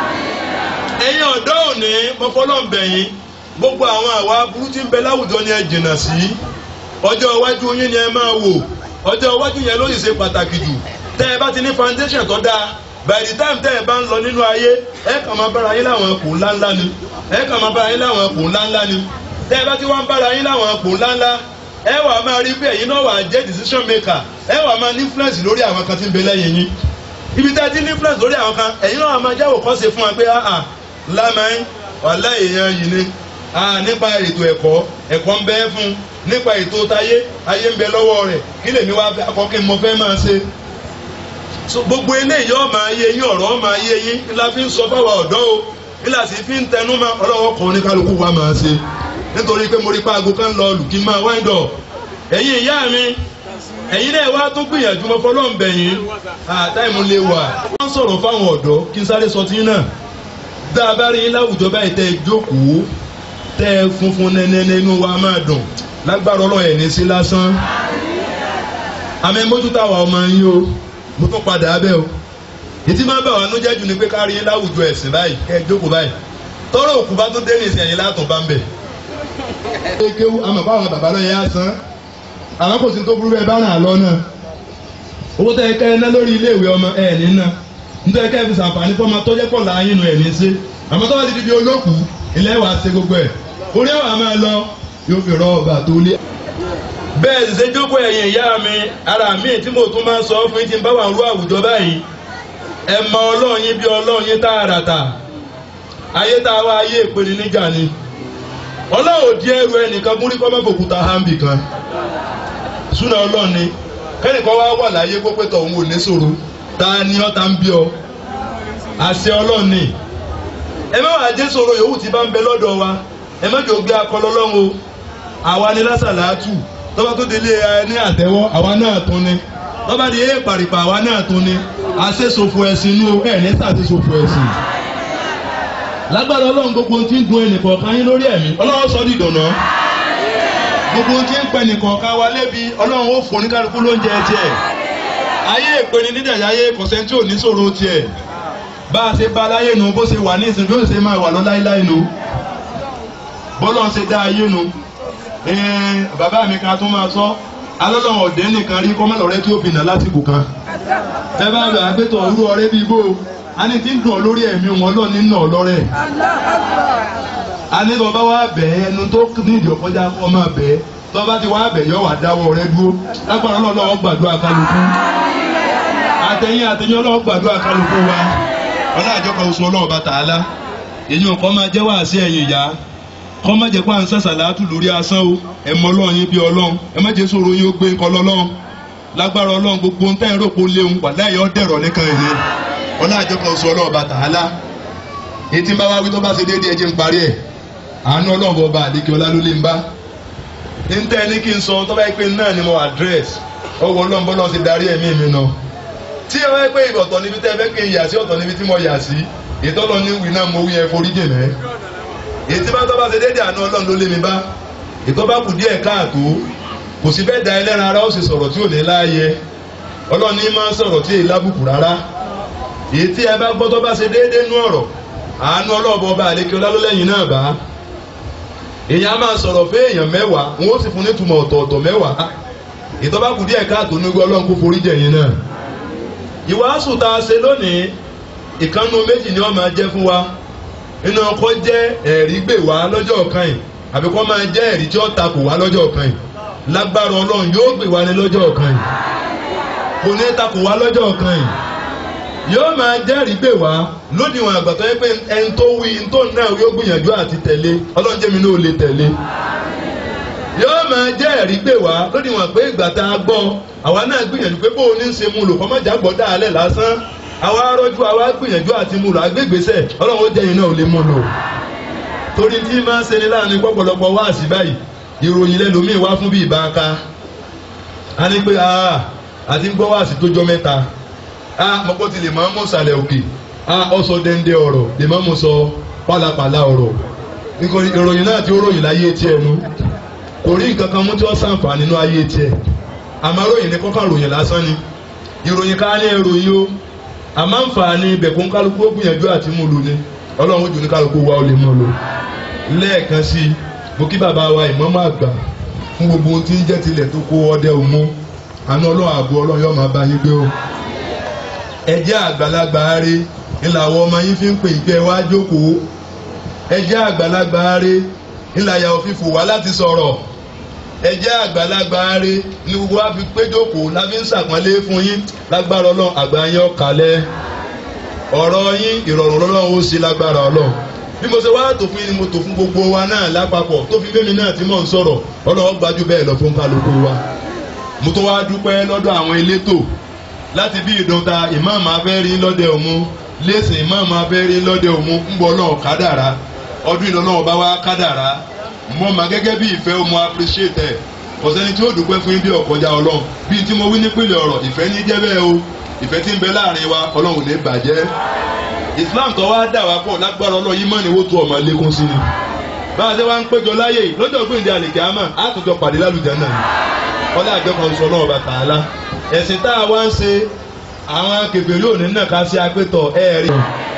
ẹ̀yin ọ̀dọ́ òní mo fọlọ́ ń bẹ̀ yín gbogbo àwọn àwa burú tí ń bẹ láwùjọ ni ẹ jìnnà sí ọjọ́ iwájú yín ni ẹ máa wò ọjọ́ iwájú yẹn ló sì ṣe pàtàkì jù tẹ́ ẹ bá ti ní foundation tó dáa by the time tẹ́ ẹ bá ń lọ nínú ayé ẹ kàn máa bára yín láwọn ẹkùn ńláńlá ni ẹ kàn máa bára yín láwọn ẹkùn ńláńlá ni tẹ́ ẹ bá ti wá ń bára yín láwọn ẹkùn ńláńlá ẹ wà máa rí pé ẹ̀yin náà wà jẹ́ decision maker ẹ wà máa ní influence lórí àwọn kan tí ń bẹ lẹ́yìn yín ibi tẹ́ ẹ ti ní influence lórí àwọn kan ẹ̀yin náà wà máa jáwọ́ kọ́ ṣe fún wa pé ah lámàáyín wàhálà èèyàn yìí ni nípa ètò ẹ̀kọ́ ẹ̀kọ́ ń bẹ fún nípa ètò táyé ayé ń bẹ lọ́wọ́ rẹ̀ kí lèmi wá akọ́kí mo fẹ́ máa ṣe. gbogbo eléyìí ọ̀ máa yé yín ọ̀rọ̀ máa yé yín ńlá fi ń sọ fáwa ọ̀dọ́ o ńlá sì fi ń tẹnu mọ́ ọlọ́wọ́ kan ní kálukú wa máa ṣe. nítorí pé mo rí paago kan lọ lù kí n máa wind up. ẹ̀yin ìyá mi ẹ̀yin náà wá tó gbìyànjú mọ́ fọlọ́ ń bẹ̀ yín táìmù lè wà. wọ́n sọ̀rọ̀ fáwọn ọ̀dọ́ kí n sáré sọ tí náà dáa rí yín láwùjọ báyìí tẹ́ ẹ jókòó tẹ́ ẹ funfun nẹ́nẹ́nẹ́ inú wa máa dùn lágbára ọlọ́run ẹ̀ ní sí lásán àmì mójútó àwa ọmọ yín o mo tún padà abẹ́ o ètí máa ń bà wá nú jẹ́jú ni pé ká rí yín láwùjọ ẹ̀sìn báyìí kẹ́ ẹ jókòó báyìí tọ́rọ òkú bá tún dé ní ìsìn ẹ̀yìn látún bá ń bẹ̀. ẹ kéwú àmọ̀ báwọn bàbá lọ yẹn á san àwọn kò sí tó burú bẹ́ẹ̀ bá ràn án lọ náà owó tẹ́ ẹ kẹ́ ẹ ná lórí iléèwé ọmọ ẹ̀ ní ná nítorí kẹ́ ẹ fi sàǹfààní fọ́mọ tó jẹ́ pọ̀ láàyè nù ẹ̀ ní ṣe àmọ́ tó bá ti di bí olókùú ilé wa ṣe gbogbo ẹ̀ orí àwọn àmọ́ ẹ lọ yóò fi rọ ọba tó lé. bẹ́ẹ̀ ṣe jókòó ẹ̀yìn ìyá mi ara mi tí mo tún máa ń sọ fún yín tí ń bá wà ń rú àwùjọ báyìí ẹ mọ ọlọ́run yín bí ọlọ́run yín tààràtà ayé tá a wá ayé ìpele níjà ni ọlọ́run ò di ẹrù ẹnìkan gúnrí kọ́ mọ́fòkúta hambi kan súnà ọlọ́run ni kẹ́nìkan wá wà láyé pópé tọ̀ òun ò ní sòro ta ni ọ́ ta ń bí ọ àṣẹ ọlọ́run ni ẹ má wàá jẹ́ sòro yòówù tí bá ń bẹ lọ́dọ̀ wa ẹ má jò gbé akọlọ lọ́wọ́ àwa ni lásàlátù tọ́ba tó délé ẹ ní àtẹ́wọ́ àwa náà tún ni tọ́ba di ẹ pàrìpà àwa náà tún ni àṣesòfò ẹ̀sìn inú ẹ̀ ní sàṣesòfò ẹ̀sìn. lágbára ọlọ́run gbogbo tí ń gun ẹnìkọ̀ọ̀kan yín lórí ẹ̀mí ọlọ́run sọ di ìdùnnà gbogbo tí ń pẹ ẹnìkọ̀ọ̀kan wa lébi ọlọ́run ó fún oníkálukú lóúnjẹ tiẹ̀ ayé ìpeni nídàjà ayé kọ̀sẹ́ntì ò ní sọ̀rọ̀ tiẹ̀ bá a ṣe bá aláyé nu bó ṣe wà ní ìsìn bí ó ṣe máa wà lọ láíláí nu bọ́lọ̀ ń ṣe dá ayé nu bàbá mi kan tó máa sọ alọ́lọ́wọ̀n ọ̀dẹ́ nìkan rí kọ́mọ́lọ́rẹ́ tí ó fi nà lásìkò kan ẹ bá bẹ̀ àgbẹ̀tọ̀ òru ọ̀rẹ́ bíi bó a ní tí ń dùn lórí ẹ̀mí wọn lọ nínú ọlọ́rẹ́ a ní bàbá wa bẹ̀ ẹnu tó nídìí ọ̀kọ́jà kọ́ máa bẹ̀ tọ́ba ti wá bẹ̀ yọ wà dáwọ́ rẹ dúró lágbára ọlọ́wọ́ gbàdúrà kálukú àtẹ̀yìn àtẹ̀yìn ọlọ́wọ́ gbàdúrà kálukú wa ọlọ́àjọ kan oṣù ọlọ́wọ́ bá tààlà èyí ò kọ́ máa jẹ́ wá sí ẹ̀yìn ìyá kọ́ má jẹ́ pé à ń sàṣàlátù lórí asán o ẹ mọ ọlọ́run yín bí ọlọ́run ẹ má jẹ́ sọ̀rọ̀ yín ó gbé nǹkan lọ́lọ́run lágbára ọlọ́run gbogbo ń tẹ́yìn rògbò léwu wàlá yọ dẹ̀rọ̀ nìkan ìyẹn ọlá àjọkọ̀ sọ ọlọ́run bá tààlà etí ń bá wá wí tó bá ṣe déédéé ẹ jẹ́ ń parí ẹ̀ àánú ọlọ́run bọ̀ bá àdékè ọlá ló lé ń bá ń tẹ́ ní kí n sọ tó bá yẹ pé náà ni mo address ọwọ́ ọlọ́run bọ́lá ti darí ẹ̀mí mi náà tí ẹ wáyé pé ọ̀tọ̀ níbi tẹ́ ẹ fẹ́ kí n yà sí ọ̀tọ̀ níbi tí mo yà sí ìtọ́lọ ní wí náà mo wí ẹ forí jẹ̀ mẹ́ ètí bá tọ́ bá ṣe déédéé àánú ọlọ́run ló lé mi bá ìtọ́ bá kù díẹ̀ káàtó kò sí bẹ́ẹ̀ da ẹlẹ́ran ara ó sì sọ̀rọ̀ tí ò ní láàyè ọlọ́run ní máa ń sọ̀rọ̀ tí èyí lábùkù rárá èyí tí ẹ bá gbọ́ tó bá ṣe déédéé nú ọ̀rọ̀ àánú ọlọ́ọ̀bọ ọba àlékè ọlálólẹ́yìn náà bá èyàn á máa sọ̀rọ̀ fún èèyàn mẹ́wàá wọn ó sì fún nítumọ̀ ọ̀tọ̀ọ̀tọ̀ mẹ́wàá ìtọ́ bá kù díẹ̀ káàtó nígbà ọlọ́run kó forí jẹ̀yìn náà ìwàásù tá a ṣe lónìí ìkànnù méjì ni wọ́n máa jẹ́ fún wa nínú ọkọ̀ jẹ́ ẹ̀rí gbè wá lọ́jọ́ kan yìí àbí kọ́ máa jẹ́ ẹ̀rí tí ó takò wá lọ́jọ́ kan yìí lágbára ọlọ́run yóò gbè wá ní lọ́jọ́ kan yìí kò ní takò wá lọ́jọ́ kan yìí yóò máa jẹ́rìí gbè wá lódiwọ̀n àgbà tó yẹ pé ẹni tó wí ẹni tó náà yóò gbìyànjú àti tẹ̀lé ọlọ́run jẹ́mi náà ò lè tẹ̀lé yóò máa jẹ́rìí gbè wá lódiwọ̀n pé ìgbà tá a gbọ́ àwa náà gbìyànjú pé bóun ní í ṣe mu lò kọ́mọ́jà gbọ́ dáalẹ̀ lásán àwa arọ́jú àwa gbìyànjú àti mu lò àgbégbèsẹ̀ ọlọ́run ó jẹ́yìn náà ò lè mu lò torí tí máa ń ṣe ni láàrin pọ̀pọ̀lọpọ̀ wá sí báyìí ìròyìn lẹ́lòmíì wá fún bí ìbáka a ní pé àti ń gbọ́ wá sí tó jọ mẹ́ta a mọ̀kọ́ ti lè máa mú sàlẹ̀ òkè a ọ̀sọ̀ dẹ́ndẹ́ ọ̀rọ̀ lè máa mú sọ pálapàla ọ̀rọ̀ nítorí ìròyìn náà ti ó ròyìn láyé tiẹ̀ nu kò rí nǹkan kan mú tí wọ́n sàǹfààní nínú ayé tiẹ̀ àmọ́ ròyìn ní kọ́kàn ròyìn lásán ni ìròyìn ká ní ìròyìn o àmọ́ àǹfààní ibẹ̀kún kálukú ó gbìyànjú àti mú lu ni ọlọ́run jù ní kálukú wa ó lè mú lu lẹ́ẹ̀kan sí i mo kí bàbá wa ìmọ̀mọ́ àgbà fún gbogbo ohun tí ń jẹ́ tilẹ̀ tó kó ọdẹ òmu àná ọlọ́run àbọ̀ ọlọ́run yóò máa bá yín gbé o ẹjẹ́ àgbàlagbà rẹ ńlá àwọn ọmọ yín fi ń pè ìgbẹ́ wá jókòó ẹjẹ́ àgbàlagbà rẹ ńlá yàwó fífò wá láti sọ̀rọ̀ ẹjẹ́ àgbàlagbà rẹ ní gbogbo wa fi pé jókòó la fi ń sàpọ́nlé fún yín lágbára ọlọ́run àgbà yín ọ̀kálẹ̀ ọ̀rọ̀ yín ìrọ̀rùn lọ́lọ́run ó sì lágbára ọlọ́run bí mo ṣe wá tò fún yín ni mo tò fún gbogbo wa náà lápapọ̀ tó fi fẹ́mi náà tí mò ń sọ̀rọ̀ ọlọ́run gbájú bẹ́ẹ̀ lọ fún kálukú wa mo tún wá dúpẹ́ lọ́dọ̀ àwọn elétò láti bí ìdọ́ta ìmáàmù abẹ́rí lọ́dẹ òmu lẹ́sìn ìmáàmù abẹ́rí lọ́dẹ òmu ń bọ̀ náà kádàrá ọdún ìlọ́nà ọba wa kádàrá mo mà gẹ́gẹ́ bí ìfẹ́ mo appreciate ẹ̀ kò sẹ́ni tí ó dúpẹ́ fún yín bí ọ̀kọjá ọlọ́run bí tí mo wí nípìnlẹ̀ ọ̀rọ̀ ìfẹ́ ní jẹ́ bẹ́ẹ̀ o ìfẹ́ tí ń bẹ láàrin wa ọlọ́run ní bàjẹ́ Islam tó wá dà wá pọ̀ lágbára ọlọ́run yìí mọ̀ ní wótú ọmọ lékún sí ni bá a ṣe wá ń péjọ láyè lọ́jọ́ gbìndé àlèkè àmọ́ àtúntò pàdé lálùjẹ́ náà ọlá àjọkọ̀ sọ náà bàtà á lá ẹ̀sìn tá a wá ń ṣe àwọn kèfèrí òní náà ká sí agbẹ́tọ̀ ẹ̀ẹ́rì.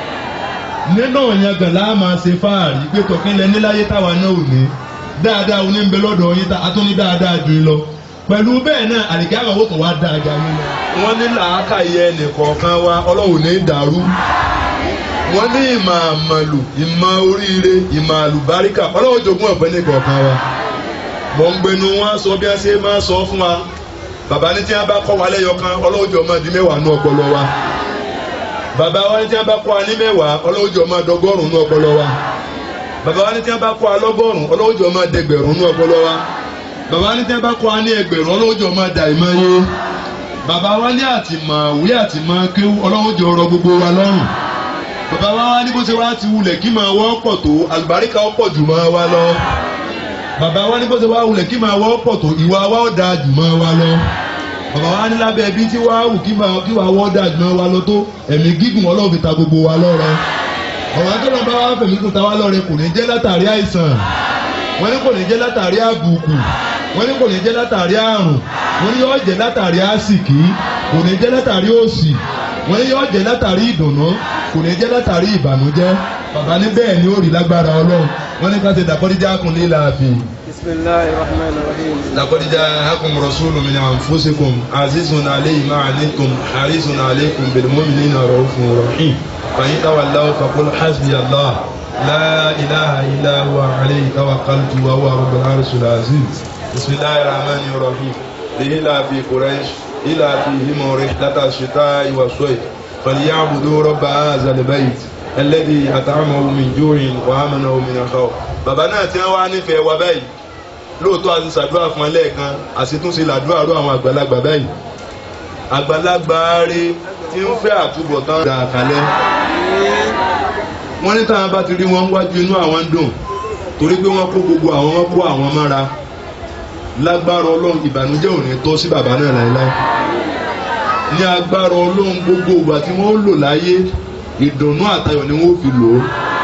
nínú ìyẹn gan la máa ṣe fáàrí gbẹ́tọ̀ kí n lẹ níláyé táwa náà ò ní dáadáa oní ń bẹ lọ́dọ̀ yín tá a tún ní dáadáa jù lọ. pẹ̀lú bẹ́ẹ̀ náà àdìgá àwọn òkò wa dáa ga yín lọ. wọ́n ní làákàyè ẹnìkọ̀ọ̀kan wa ọlọ́run ní dàrú. wọ́n ní ìmọ̀ àmàlù ìmọ̀ oríire ìmọ̀ àlùbáríkà ọlọ́run jogún ọ̀pẹ nìkọ̀ọ̀kan wa. mọ̀ ń gbẹnu wọn sọ bí wọ́n ṣe máa sọ fún wa bàbá ní tí wọn bá kọ́ wa lẹ́yọ kan ọlọ́wọ́jọ́ máa di mẹ́wàá nú ọpọlọ wa bàbá wa ní tí wọn bá kọ́ wa ní mẹ́wàá ọlọ́wọ́jọ́ máa dọ́gọ́rùn nú ọpọlọ wa bàbá wa ní tí wọn bá kọ́ wa lọ́gọ́rùn ọlọ́wọ́jọ́ máa dẹgbẹ̀rún nú ọpọlọ wa bàbá wa ní tí wọn bá kọ́ wa ní ẹgbẹ̀rún ọlọ́wọ́jọ́ máa dà ìmọ̀ yé bàbá wa ní àtìmọ̀ wí àtìmọ̀ kéwú ọlọ́wọ́jọ́ rọ gbogbo wa lọ́rùn bàbá wa ní bó ṣe wá ti wulẹ̀ kí máa wọ́ pọ̀ tó àlùbáríkà ọ̀pọ̀ jù máa wá lọ bàbá wa ní bó ṣe wá wulẹ̀ kí máa wọ́ pọ̀ tó ìwà wa ó dáa jù máa wá lọ bàbá wa ní lábẹ́ ẹbí tí wàá wù kí máa kí wàá wọ́ dáa jù máa wá lọ tó ẹ̀mí gígùn ọlọ́run fi ta gbogbo wa lọ́rẹ ọ̀rọ̀ akẹ́lọ́ bá wà fẹ̀mí kùn ta wá lọ́rẹ kò ní jẹ́ látàrí àìsàn wọ́n ní kò ní jẹ́ látàrí àbùkù wọ́n ní kò ní jẹ́ látàrí àrùn wọ́n ní yóò jẹ́ látàrí àsìkí kò ní jẹ́ látàrí òṣì wọ́n ní yóò jẹ́ látàrí ìdùnnú kò ní jẹ́ látàrí ìbànújẹ́ bàbá ní bẹ́ẹ̀ ni ó rí lágbára ọlọ́run wọ́n ní ká ṣe dàkọ́díjà kún ní láàfin. بسم الله الرحمن الرحيم لقد جاءكم رسول من أنفسكم عزيز عليه ما عنتم حريص عليكم بالمؤمنين رؤوف رحيم فإن تولوا فقل حسبي الله لا إله إلا هو عليه توكلت وهو رب العرش العظيم بسم الله الرحمن الرحيم إلى في قريش إلى فيهم رحلة الشتاء والصيف فليعبدوا رب هذا البيت الذي أطعمه من جوع وآمنه من خوف bàbá náà tí wọ́n wá nífẹ̀ẹ́ wa báyìí lóòótọ́ a ti ṣàdúrà fún ẹ lẹ́ẹ̀kan àṣetúnṣe làdúrà rú àwọn àgbàlagbà báyìí àgbàlagbà rẹ tí ń fẹ́ àtúbọ̀tán dà kalẹ̀ wọ́n ní táwọn bá ti rí wọn wájú inú àwọn ń dùn torí pé wọ́n kó gbogbo àwọn wọn kó àwọn mọ́ra lágbára ọlọ́run ìbànújẹ́ ò ní tọ́ sí bàbá náà láéláé ní agbára ọlọ́run gbogbo ìgbà tí wọ́n lò láyé ìdùnnú àtayọ̀ ni wọ́n fi lò ó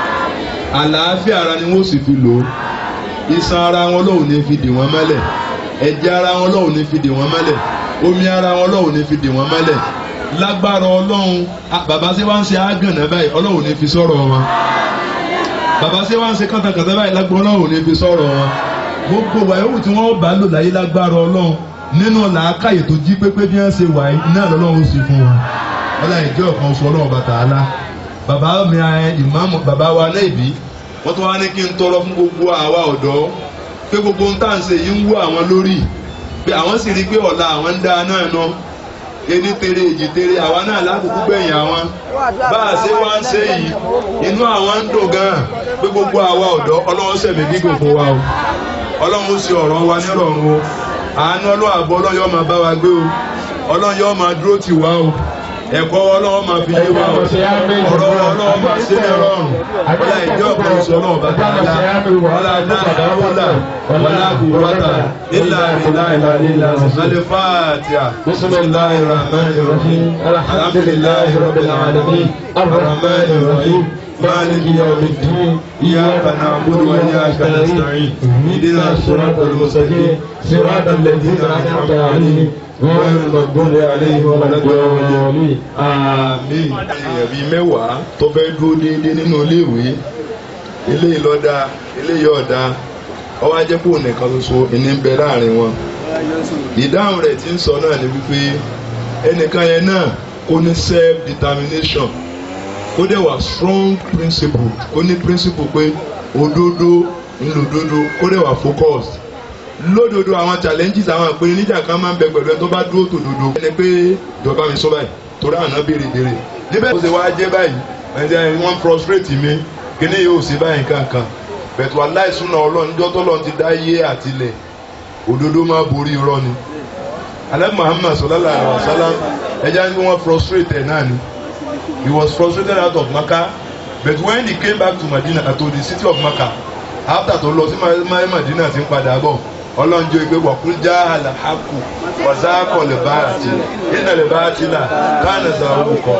àlàáfíà ara ni wọ́n sì fi lò ó iṣan ara wọn lọ́hùn ní fi dì wọ́n mọ́lẹ̀ ẹ̀jẹ̀ ara wọn lọ́hùn ní fi dì wọ́n mọ́lẹ̀ omi ara wọn lọ́hùn ní fi dì wọ́n mọ́lẹ̀ lágbára ọlọ́run bàbá ṣe wá ń ṣe àgànnà báyìí ọlọ́run ní fi sọ̀rọ̀ wọn bàbá ṣe wá ń ṣe kàntàkàntà báyìí lágbára ọlọ́run ní fi sọ̀rọ̀ wọn gbogbo wa yòówù tí wọ́n bá lò láyé lágbára ọlọ́run nínú làákàyè tó jí pépé bí wọ́n ṣe wà yìí náà lọ́lọ́run sì fún wọn ọlọ́run ìjọ kan sọ ọlọ́run bàtà á lá bàbá mi ìmáàmù bàbá wa lẹ́ẹ̀bí wọ́n tún wá ní kí n tọrọ fún gbogbo àwa ọ̀dọ́ pé gbogbo ohun tá à ń ṣe yìí ń wú àwọn lórí pé àwọn sì rí i pé ọ̀la àwọn ń dá náà ná ení tere èjì tere àwa náà lákòókò gbẹ̀yìn àwọn bá a ṣe wá ń ṣe yìí inú àwọn ń dùn gan-an pé gbogbo àwa ọ̀dọ́ ọlọ́run sẹ̀mí gígùn fún wa o ọlọ́run ṣe ọ̀rọ̀ wa nírọ̀rùn o àánú ọlọ́run àbọ̀ ọlọ́run yóò máa bá wa gbé o ọlọ́run yóò máa dúró tì wá o ẹ̀kọ́ ọlọ́wọ́ máa fi yé wa o ọ̀rọ̀ ọlọ́wọ́ máa ṣe é rọrùn wọlé ìjọ kan sọ náà bàtà ńlá wọlé adáhà wọlé wọlé àgùwọ́tà ilà ilà ilà ilà alẹ́ fàtíà bisimilahi rahman rahim alhamdulilahi rabbil alamin arrahman rahim مالك يوم الدين إياك نعبد وإياك نستعين اهدنا الصراط المستقيم صراط الذين أنعمت عليهم غير المغضوب عليهم ولا الضالين àmín. èèyàn bíi mẹ́wàá tó fẹ́ dúró déédéé nínú iléèwé eléyìí lọ́dà eléyìí ọ̀dà ọwọ́ ajẹ́pọ̀ nìkan ṣoṣo ìní ń bẹ láàrin wọn. ìdáhùn rẹ̀ tí ń sọ náà ni wípé ẹnìkan yẹn náà kó ní self determination kó dẹ̀ wà strong principle kó ní principle pé òdodo ńlòdodo kó dẹ̀ wà focused lódodo àwọn challenges àwọn ìpinnu níjà kan máa ń bẹ pẹ̀lú ẹni tó bá dúró tòdodo. ẹni pé ìjọba mi sọ báyìí torí àná béèrè béèrè níbẹ̀ tó ṣe wá jẹ́ báyìí ẹni wọ́n frustrate mi kíní yóò ṣe báyìí kankan bẹ̀tù aláìsúná ọlọ́run níjọ́ tọ́lọ́run ti dá yé àtilẹ̀ òdodo máa borí irọ́ ni. alẹ́ muhammad sallallahu alayhi wa sallam ẹja ní wọ́n frustrate ẹ̀ náà ni he was frustrated out of Makkah but when he came back to Medina to the city of Makkah after tó lọ sí Medina ti ń padà bọ̀ ọlọ́njọ́ ìgbé wọ̀kún já àlàákù wàzáàkọ̀ lè bá àti iná lè bá àti là káàní sàrò kọ.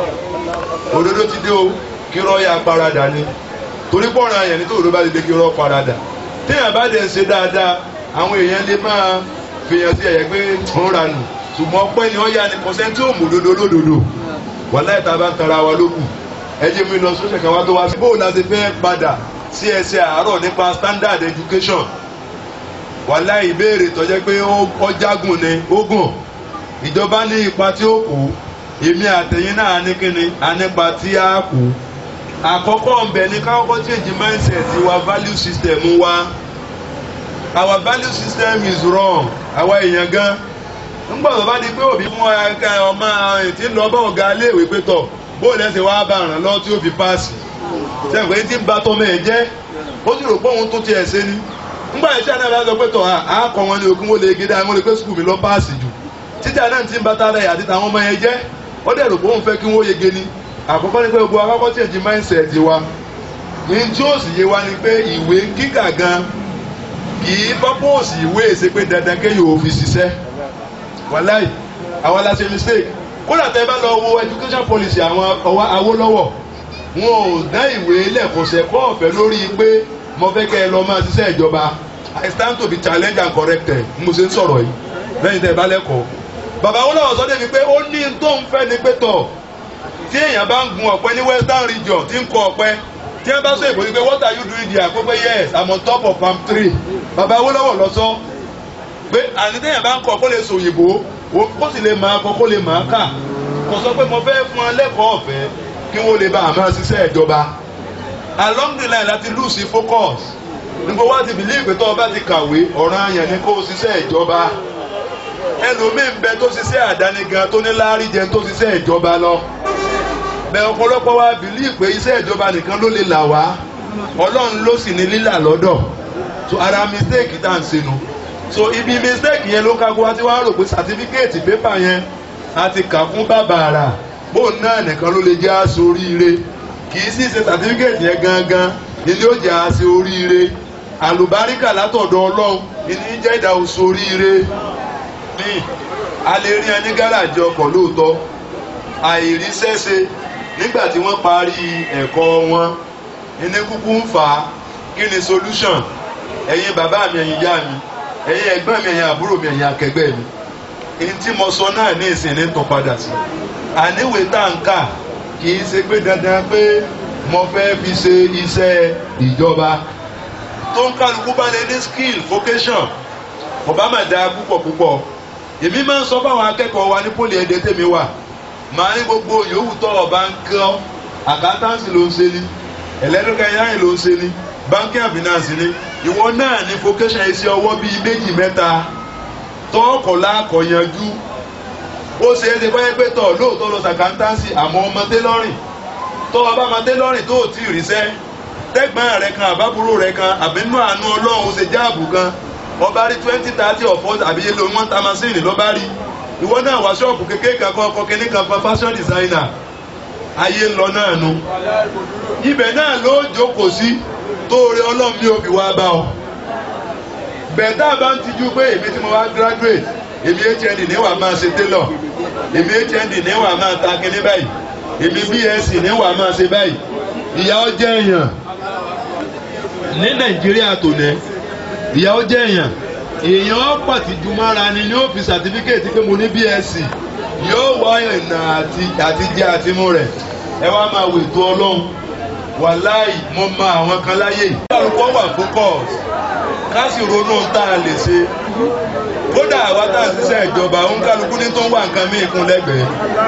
òdodo ti dé o kí irọ́ yà paradà ni torí pọ̀nrán àyàn ní tó òdodo bá ti dé kí irọ́ paradà. téèyàn bá dẹ̀ ń ṣe dáadáa àwọn èèyàn lè máa fèèyàn sí ẹ̀yẹ pé ń ra nù ṣùgbọ́n pẹ́ ni wọ́n yá ni kọ́sẹ́ tí ò mú òdodo lódodo wàláì tá a bá ń tara wa lókù ẹ jẹ́ mi lọ sọ́sẹ̀ kan wá tó wá sí bóun láti fẹ́ padà sí ẹsẹ̀ àárọ̀ nípa standard education wàhálà ìbéèrè tó jẹ́ pé ó jágùn ni ó gùn ìjọba ní ipa tí ó kù èmi àtẹ̀yìn náà ní kíni a nípa tí a kù àkọ́kọ́ ọ̀bẹ ní káwọ́kọ́ change mindset wa value system wa our value system is wrong àwa èèyàn gan ńgbà tó bá di pé òbí fún ọmọ tí ń lọ bá ọ̀gá iléèwé pé tọ̀ bóòlù ẹsẹ̀ wá bá ràn lọ tí ó fi páàsì sẹ́yìn pé tí ń ba tọ́mọ ẹ̀ jẹ́ ó sì rò pé òun tó tiẹ̀ ṣe ni ngbà yẹn tí a náà bá sọ pé tọ̀ á kọ́ wọn ní ogún wọlé gidi àwọn olùgbé sukùl mi lọ páàsì jù títí àná ti ń bá tara ẹ̀ àti tàwọn ọmọ yẹn jẹ́ ó dẹ̀ rò pé òun fẹ́ kí wọ́n yege ni àkọ́kọ́ ni pé gbogbo akọ́kọ́ tí èjì mindset wa ní tí ó sì yé wa ni pé ìwé kíkà gan kì í purpose ìwé èsè pé dandan kéèyàn ò fi ṣiṣẹ́ wàláì àwọn aláṣẹ mistake kódà tẹ́ bá lọ wo education policy àwọn Awólọ́wọ̀ wọn ò dá ìwé lẹ́kọ̀ọ́sẹ̀ kọ́ ọ̀fẹ́ lórí pé mo fẹ́ kẹ́ ẹ lọ máa ṣiṣẹ́ ìjọba I stand to be challenged and corrected mo ṣe ń sọ̀rọ̀ yìí lẹ́yìn tẹ́ ẹ bá lẹ́kọ̀ọ́. bàbá Awólọ́wọ̀ sọ débi pé ó ní tó ń fẹ́ ni pé tọ̀ tí èèyàn bá ń gun ọ̀pẹ ní western region tí ń kọ ọ̀pẹ tí wọ́n bá sọ èbó ni pé what are you doing there pé pé yes I'm on top of palm tree bàbá Awólọ́wọ̀ lọ sọ pé àní téèyàn bá ń kọ kó lè sọ òyìnbó kó sì lè máa kọ kó lè máa kà kò sọ pé mo fẹ́ fún ọ lẹ́kọ̀ọ́ ọ̀fẹ́ kí wọ́n lè bá àmọ́ ṣiṣẹ́ ìjọba along the line láti lose focus nígbà wá ti believe pé tó o bá ti kàwé ọ̀ràn àyàn ni kó o ṣiṣẹ́ ìjọba ẹlòmíín bẹ tó ṣiṣẹ́ àdáni gan tó ní láárí jẹun tó ṣiṣẹ́ ìjọba lọ bẹ ọ̀pọ̀lọpọ̀ wa believe pé iṣẹ́ ìjọba nìkan ló lè là wá ọlọ́run ló sì ní lílà lọ́dọ̀ so ara mistake tá à ń ṣe nu so ibi mistake yẹn ló ká kó wá tí wàá rò pé certificate paper yẹn a ti kà fún bàbàrà bóun náà nìkan ló lè jẹ́ aṣọ oríire kì í sì ṣe sàtífíkẹ̀tì yẹn gangan ni ó jẹ́ aṣọ oríire àlùbáríkà látọ̀dọ̀ ọlọ́run ìní jẹ́ ìdá oṣù oríire ní a lè rí ẹni gáràjì ọkọ̀ lóòótọ́ àìríṣẹ́ṣe nígbà tí wọ́n parí ẹ̀kọ́ wọn ìní kúkú ń fà á kí ni solution ẹ̀yin bàbá mi ẹ̀yin ìyá mi ẹ̀yin ẹ̀gbọ́n mi ẹ̀yin àbúrò mi ẹ̀yin akẹgbẹ́ mi èyí tí mo sọ náà ní ìsìn ní tán padà sí àníwè tá à ń kà kì í ṣe pé dandan pé mo fẹ́ fi ṣe iṣẹ́ ìjọba tó ń kálukú bá lè ní skill vocation ọba máa da púpọ̀ púpọ̀ èmi máa ń sọ fáwọn akẹ́kọ̀ọ́ wa ní pólì ẹ̀dẹ́ tèmi wà màá ní gbogbo yòówù tó ọba ń kọ́ àkáńtánsì ló ń ṣe ní electrical engineering ló ń ṣe ní banking and finance ní ìwọ náà ní vocation iṣẹ́ ọwọ́ bíi méjì mẹ́ta tọ́ọ̀kọ̀ láàkọ̀ yanjú ó ṣe é ṣe pé pé tọ̀ lóòótọ́ lọ sàkáńtánsì àmọ́ ọmọ tẹ́lọ́rìn tọ́ ọba ọmọ tẹ́lọ́rìn tó ò tí ì ríṣẹ́ tẹ́gbọ́n rẹ̀ kan àbábúrò rẹ̀ kan àbínú àánú ọlọ́run ó ṣe jáàbù kan ọba rí twenty thirty or forty àbí yẹlò wọn ta masini lọ́ba rí ìwọ náà wá ṣọ́ọ̀bù kékeré kan kọ́ ọkọ̀ kínní kan fún fashion designer ayé ń lọ náà nu ibẹ̀ náà ló jókòó sí tóore ọlọ́run ní òbí wa bá ọ bẹ̀ẹ́dá bá ń tijú pé èmi tí mo wá graduate èmi hnd níwà máa ṣe tailor èmi hnd níwà máa ta kínní báyìí èmi bsc níwà máa ṣe báyìí ìyà ó jẹ́ èèyàn ní nàìjíríà tòní ìyà ó jẹ́ èèyàn èèyàn pàtìjú mára ni ní ó fi sàtífíkẹ́ẹ̀tì pé mo ní bsc yóò wá ìrìnà àti àtijẹ àtimú rẹ̀ ẹ wá máa wò ètò ọlọ́run wàláì mo mọ àwọn kan láyè. kálukọ́ wà focus ká sì ronú ohun tá a lè ṣe kódà àwa tá a ṣiṣẹ́ ìjọba òun kálukú ní tó ń wà nǹkan mí kún lẹ́gbẹ̀ẹ́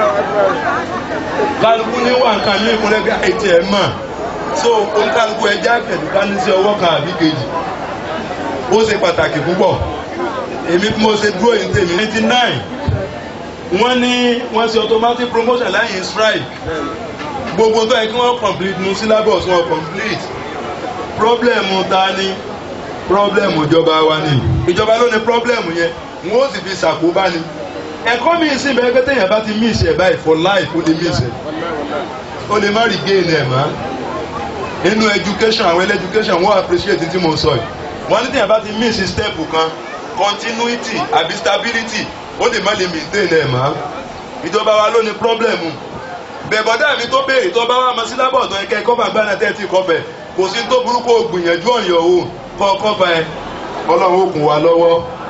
kálukú ní wà nǹkan mí kún lẹ́gbẹ̀ẹ́ àìtí ẹ̀ mọ̀ so òun kálukú ẹja kẹ̀dù ká ní sí ọwọ́ kan àbí kejì ó ṣe pàtàkì púpọ̀ èmi bí mo ṣe dúró yìí tèmi ninety nine wọ́n ní wọ́n ṣe automatic promotion láyìn strike gbogbo tó yẹ kí wọ́n complete nu syllabus wọn complete problem ta ni problem ìjọba wa ni ìjọba ló ní problem yẹn wọ́n ó sì fi ṣàkóbá ni ẹ̀kọ́ mi sì bẹ́ẹ̀ pé téèyàn bá ti miss ẹ̀ báyìí for life ó lè miss ẹ̀ ó lè má regain ẹ̀ mọ́ nínú education àwọn education wọ́n appreciate tí mo sọ yìí wọ́n ní téèyàn bá ti miss step kan continuity àbí stability ó lè má lè maintain ẹ̀ mọ́ ìjọba wa ló ní problem bẹ̀bọ̀dá mi tó béèrè tó bá wà mọ́ sílábọ̀ tó yẹ kẹ́ kọ́fà gbáná tẹ́tí kọfẹ̀ kò sí tó burúkú gbìyànjú ọ̀yọ̀ o kọ́ kọ́fà ẹ ọlọ́run ó kún wa lọ́wọ́.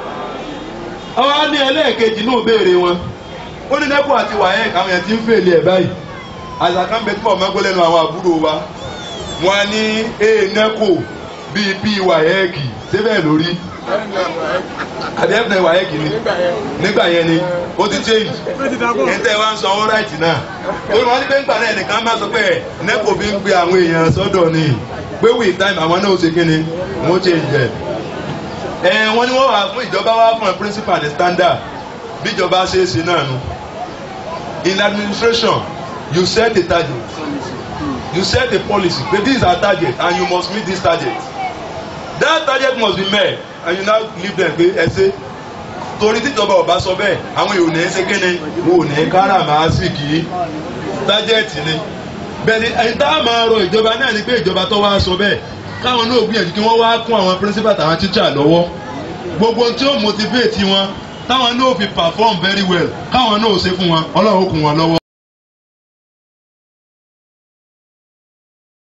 ọwọ́ ní ẹlẹ́ẹ̀kejì náà béèrè wọn ó ní nẹ́kọ̀ àti wàhẹ́ẹ̀ káwọn yẹn ti ń fèlè ẹ̀ báyìí àṣàkàn bẹ tí mo máa gbọ́ lẹ́nu àwọn àbúrò wa wọn ní ee nẹ́kọ̀ bíi bíi wàhẹ́ẹ̀kì síbẹ̀ lórí àbí ẹ̀fẹ̀ wàhẹ́ẹ̀kì ni nígbà yẹn ni ó ti change ẹ̀ńtẹ́ wa ń sọ ọ́ ráìtì náà torí wọn ní pé ńgbà náà ẹnìkan máa sọ pé nẹ́kọ̀ fi ń gbé àwọn èèyàn sọ́dọ̀ ni pé with time àwọn náà ó ṣe kíni wọ́n change ẹ̀ ẹ wọ́n ní wọ́n wà fún ìjọba wá fún ẹ principal and standard bí ìjọba ṣe é ṣe náà nu in administration you set a target you set a policy but this is our target and you must meet this target that target must be met and you now leave them pé ẹ ṣe torí tíjọba ọba sọ bẹ́ẹ̀ àwọn èèyàn ò ní ṣe kíni wọn ò ní káràmásìkì tájẹ́ẹ̀tì ni bẹ́ẹ̀ni ẹni tá a máa rọ ìjọba náà ni pé ìjọba tó wá sọ bẹ́ẹ̀ káwọn náà gbìyànjú kí wọ́n wá kún àwọn principal àtàwọn teacher lọ́wọ́ gbogbo tí ó motivate wọn táwọn náà fi perform very well káwọn náà ṣe fún wọn ọlọ́run ó kún wọn lọ́wọ́.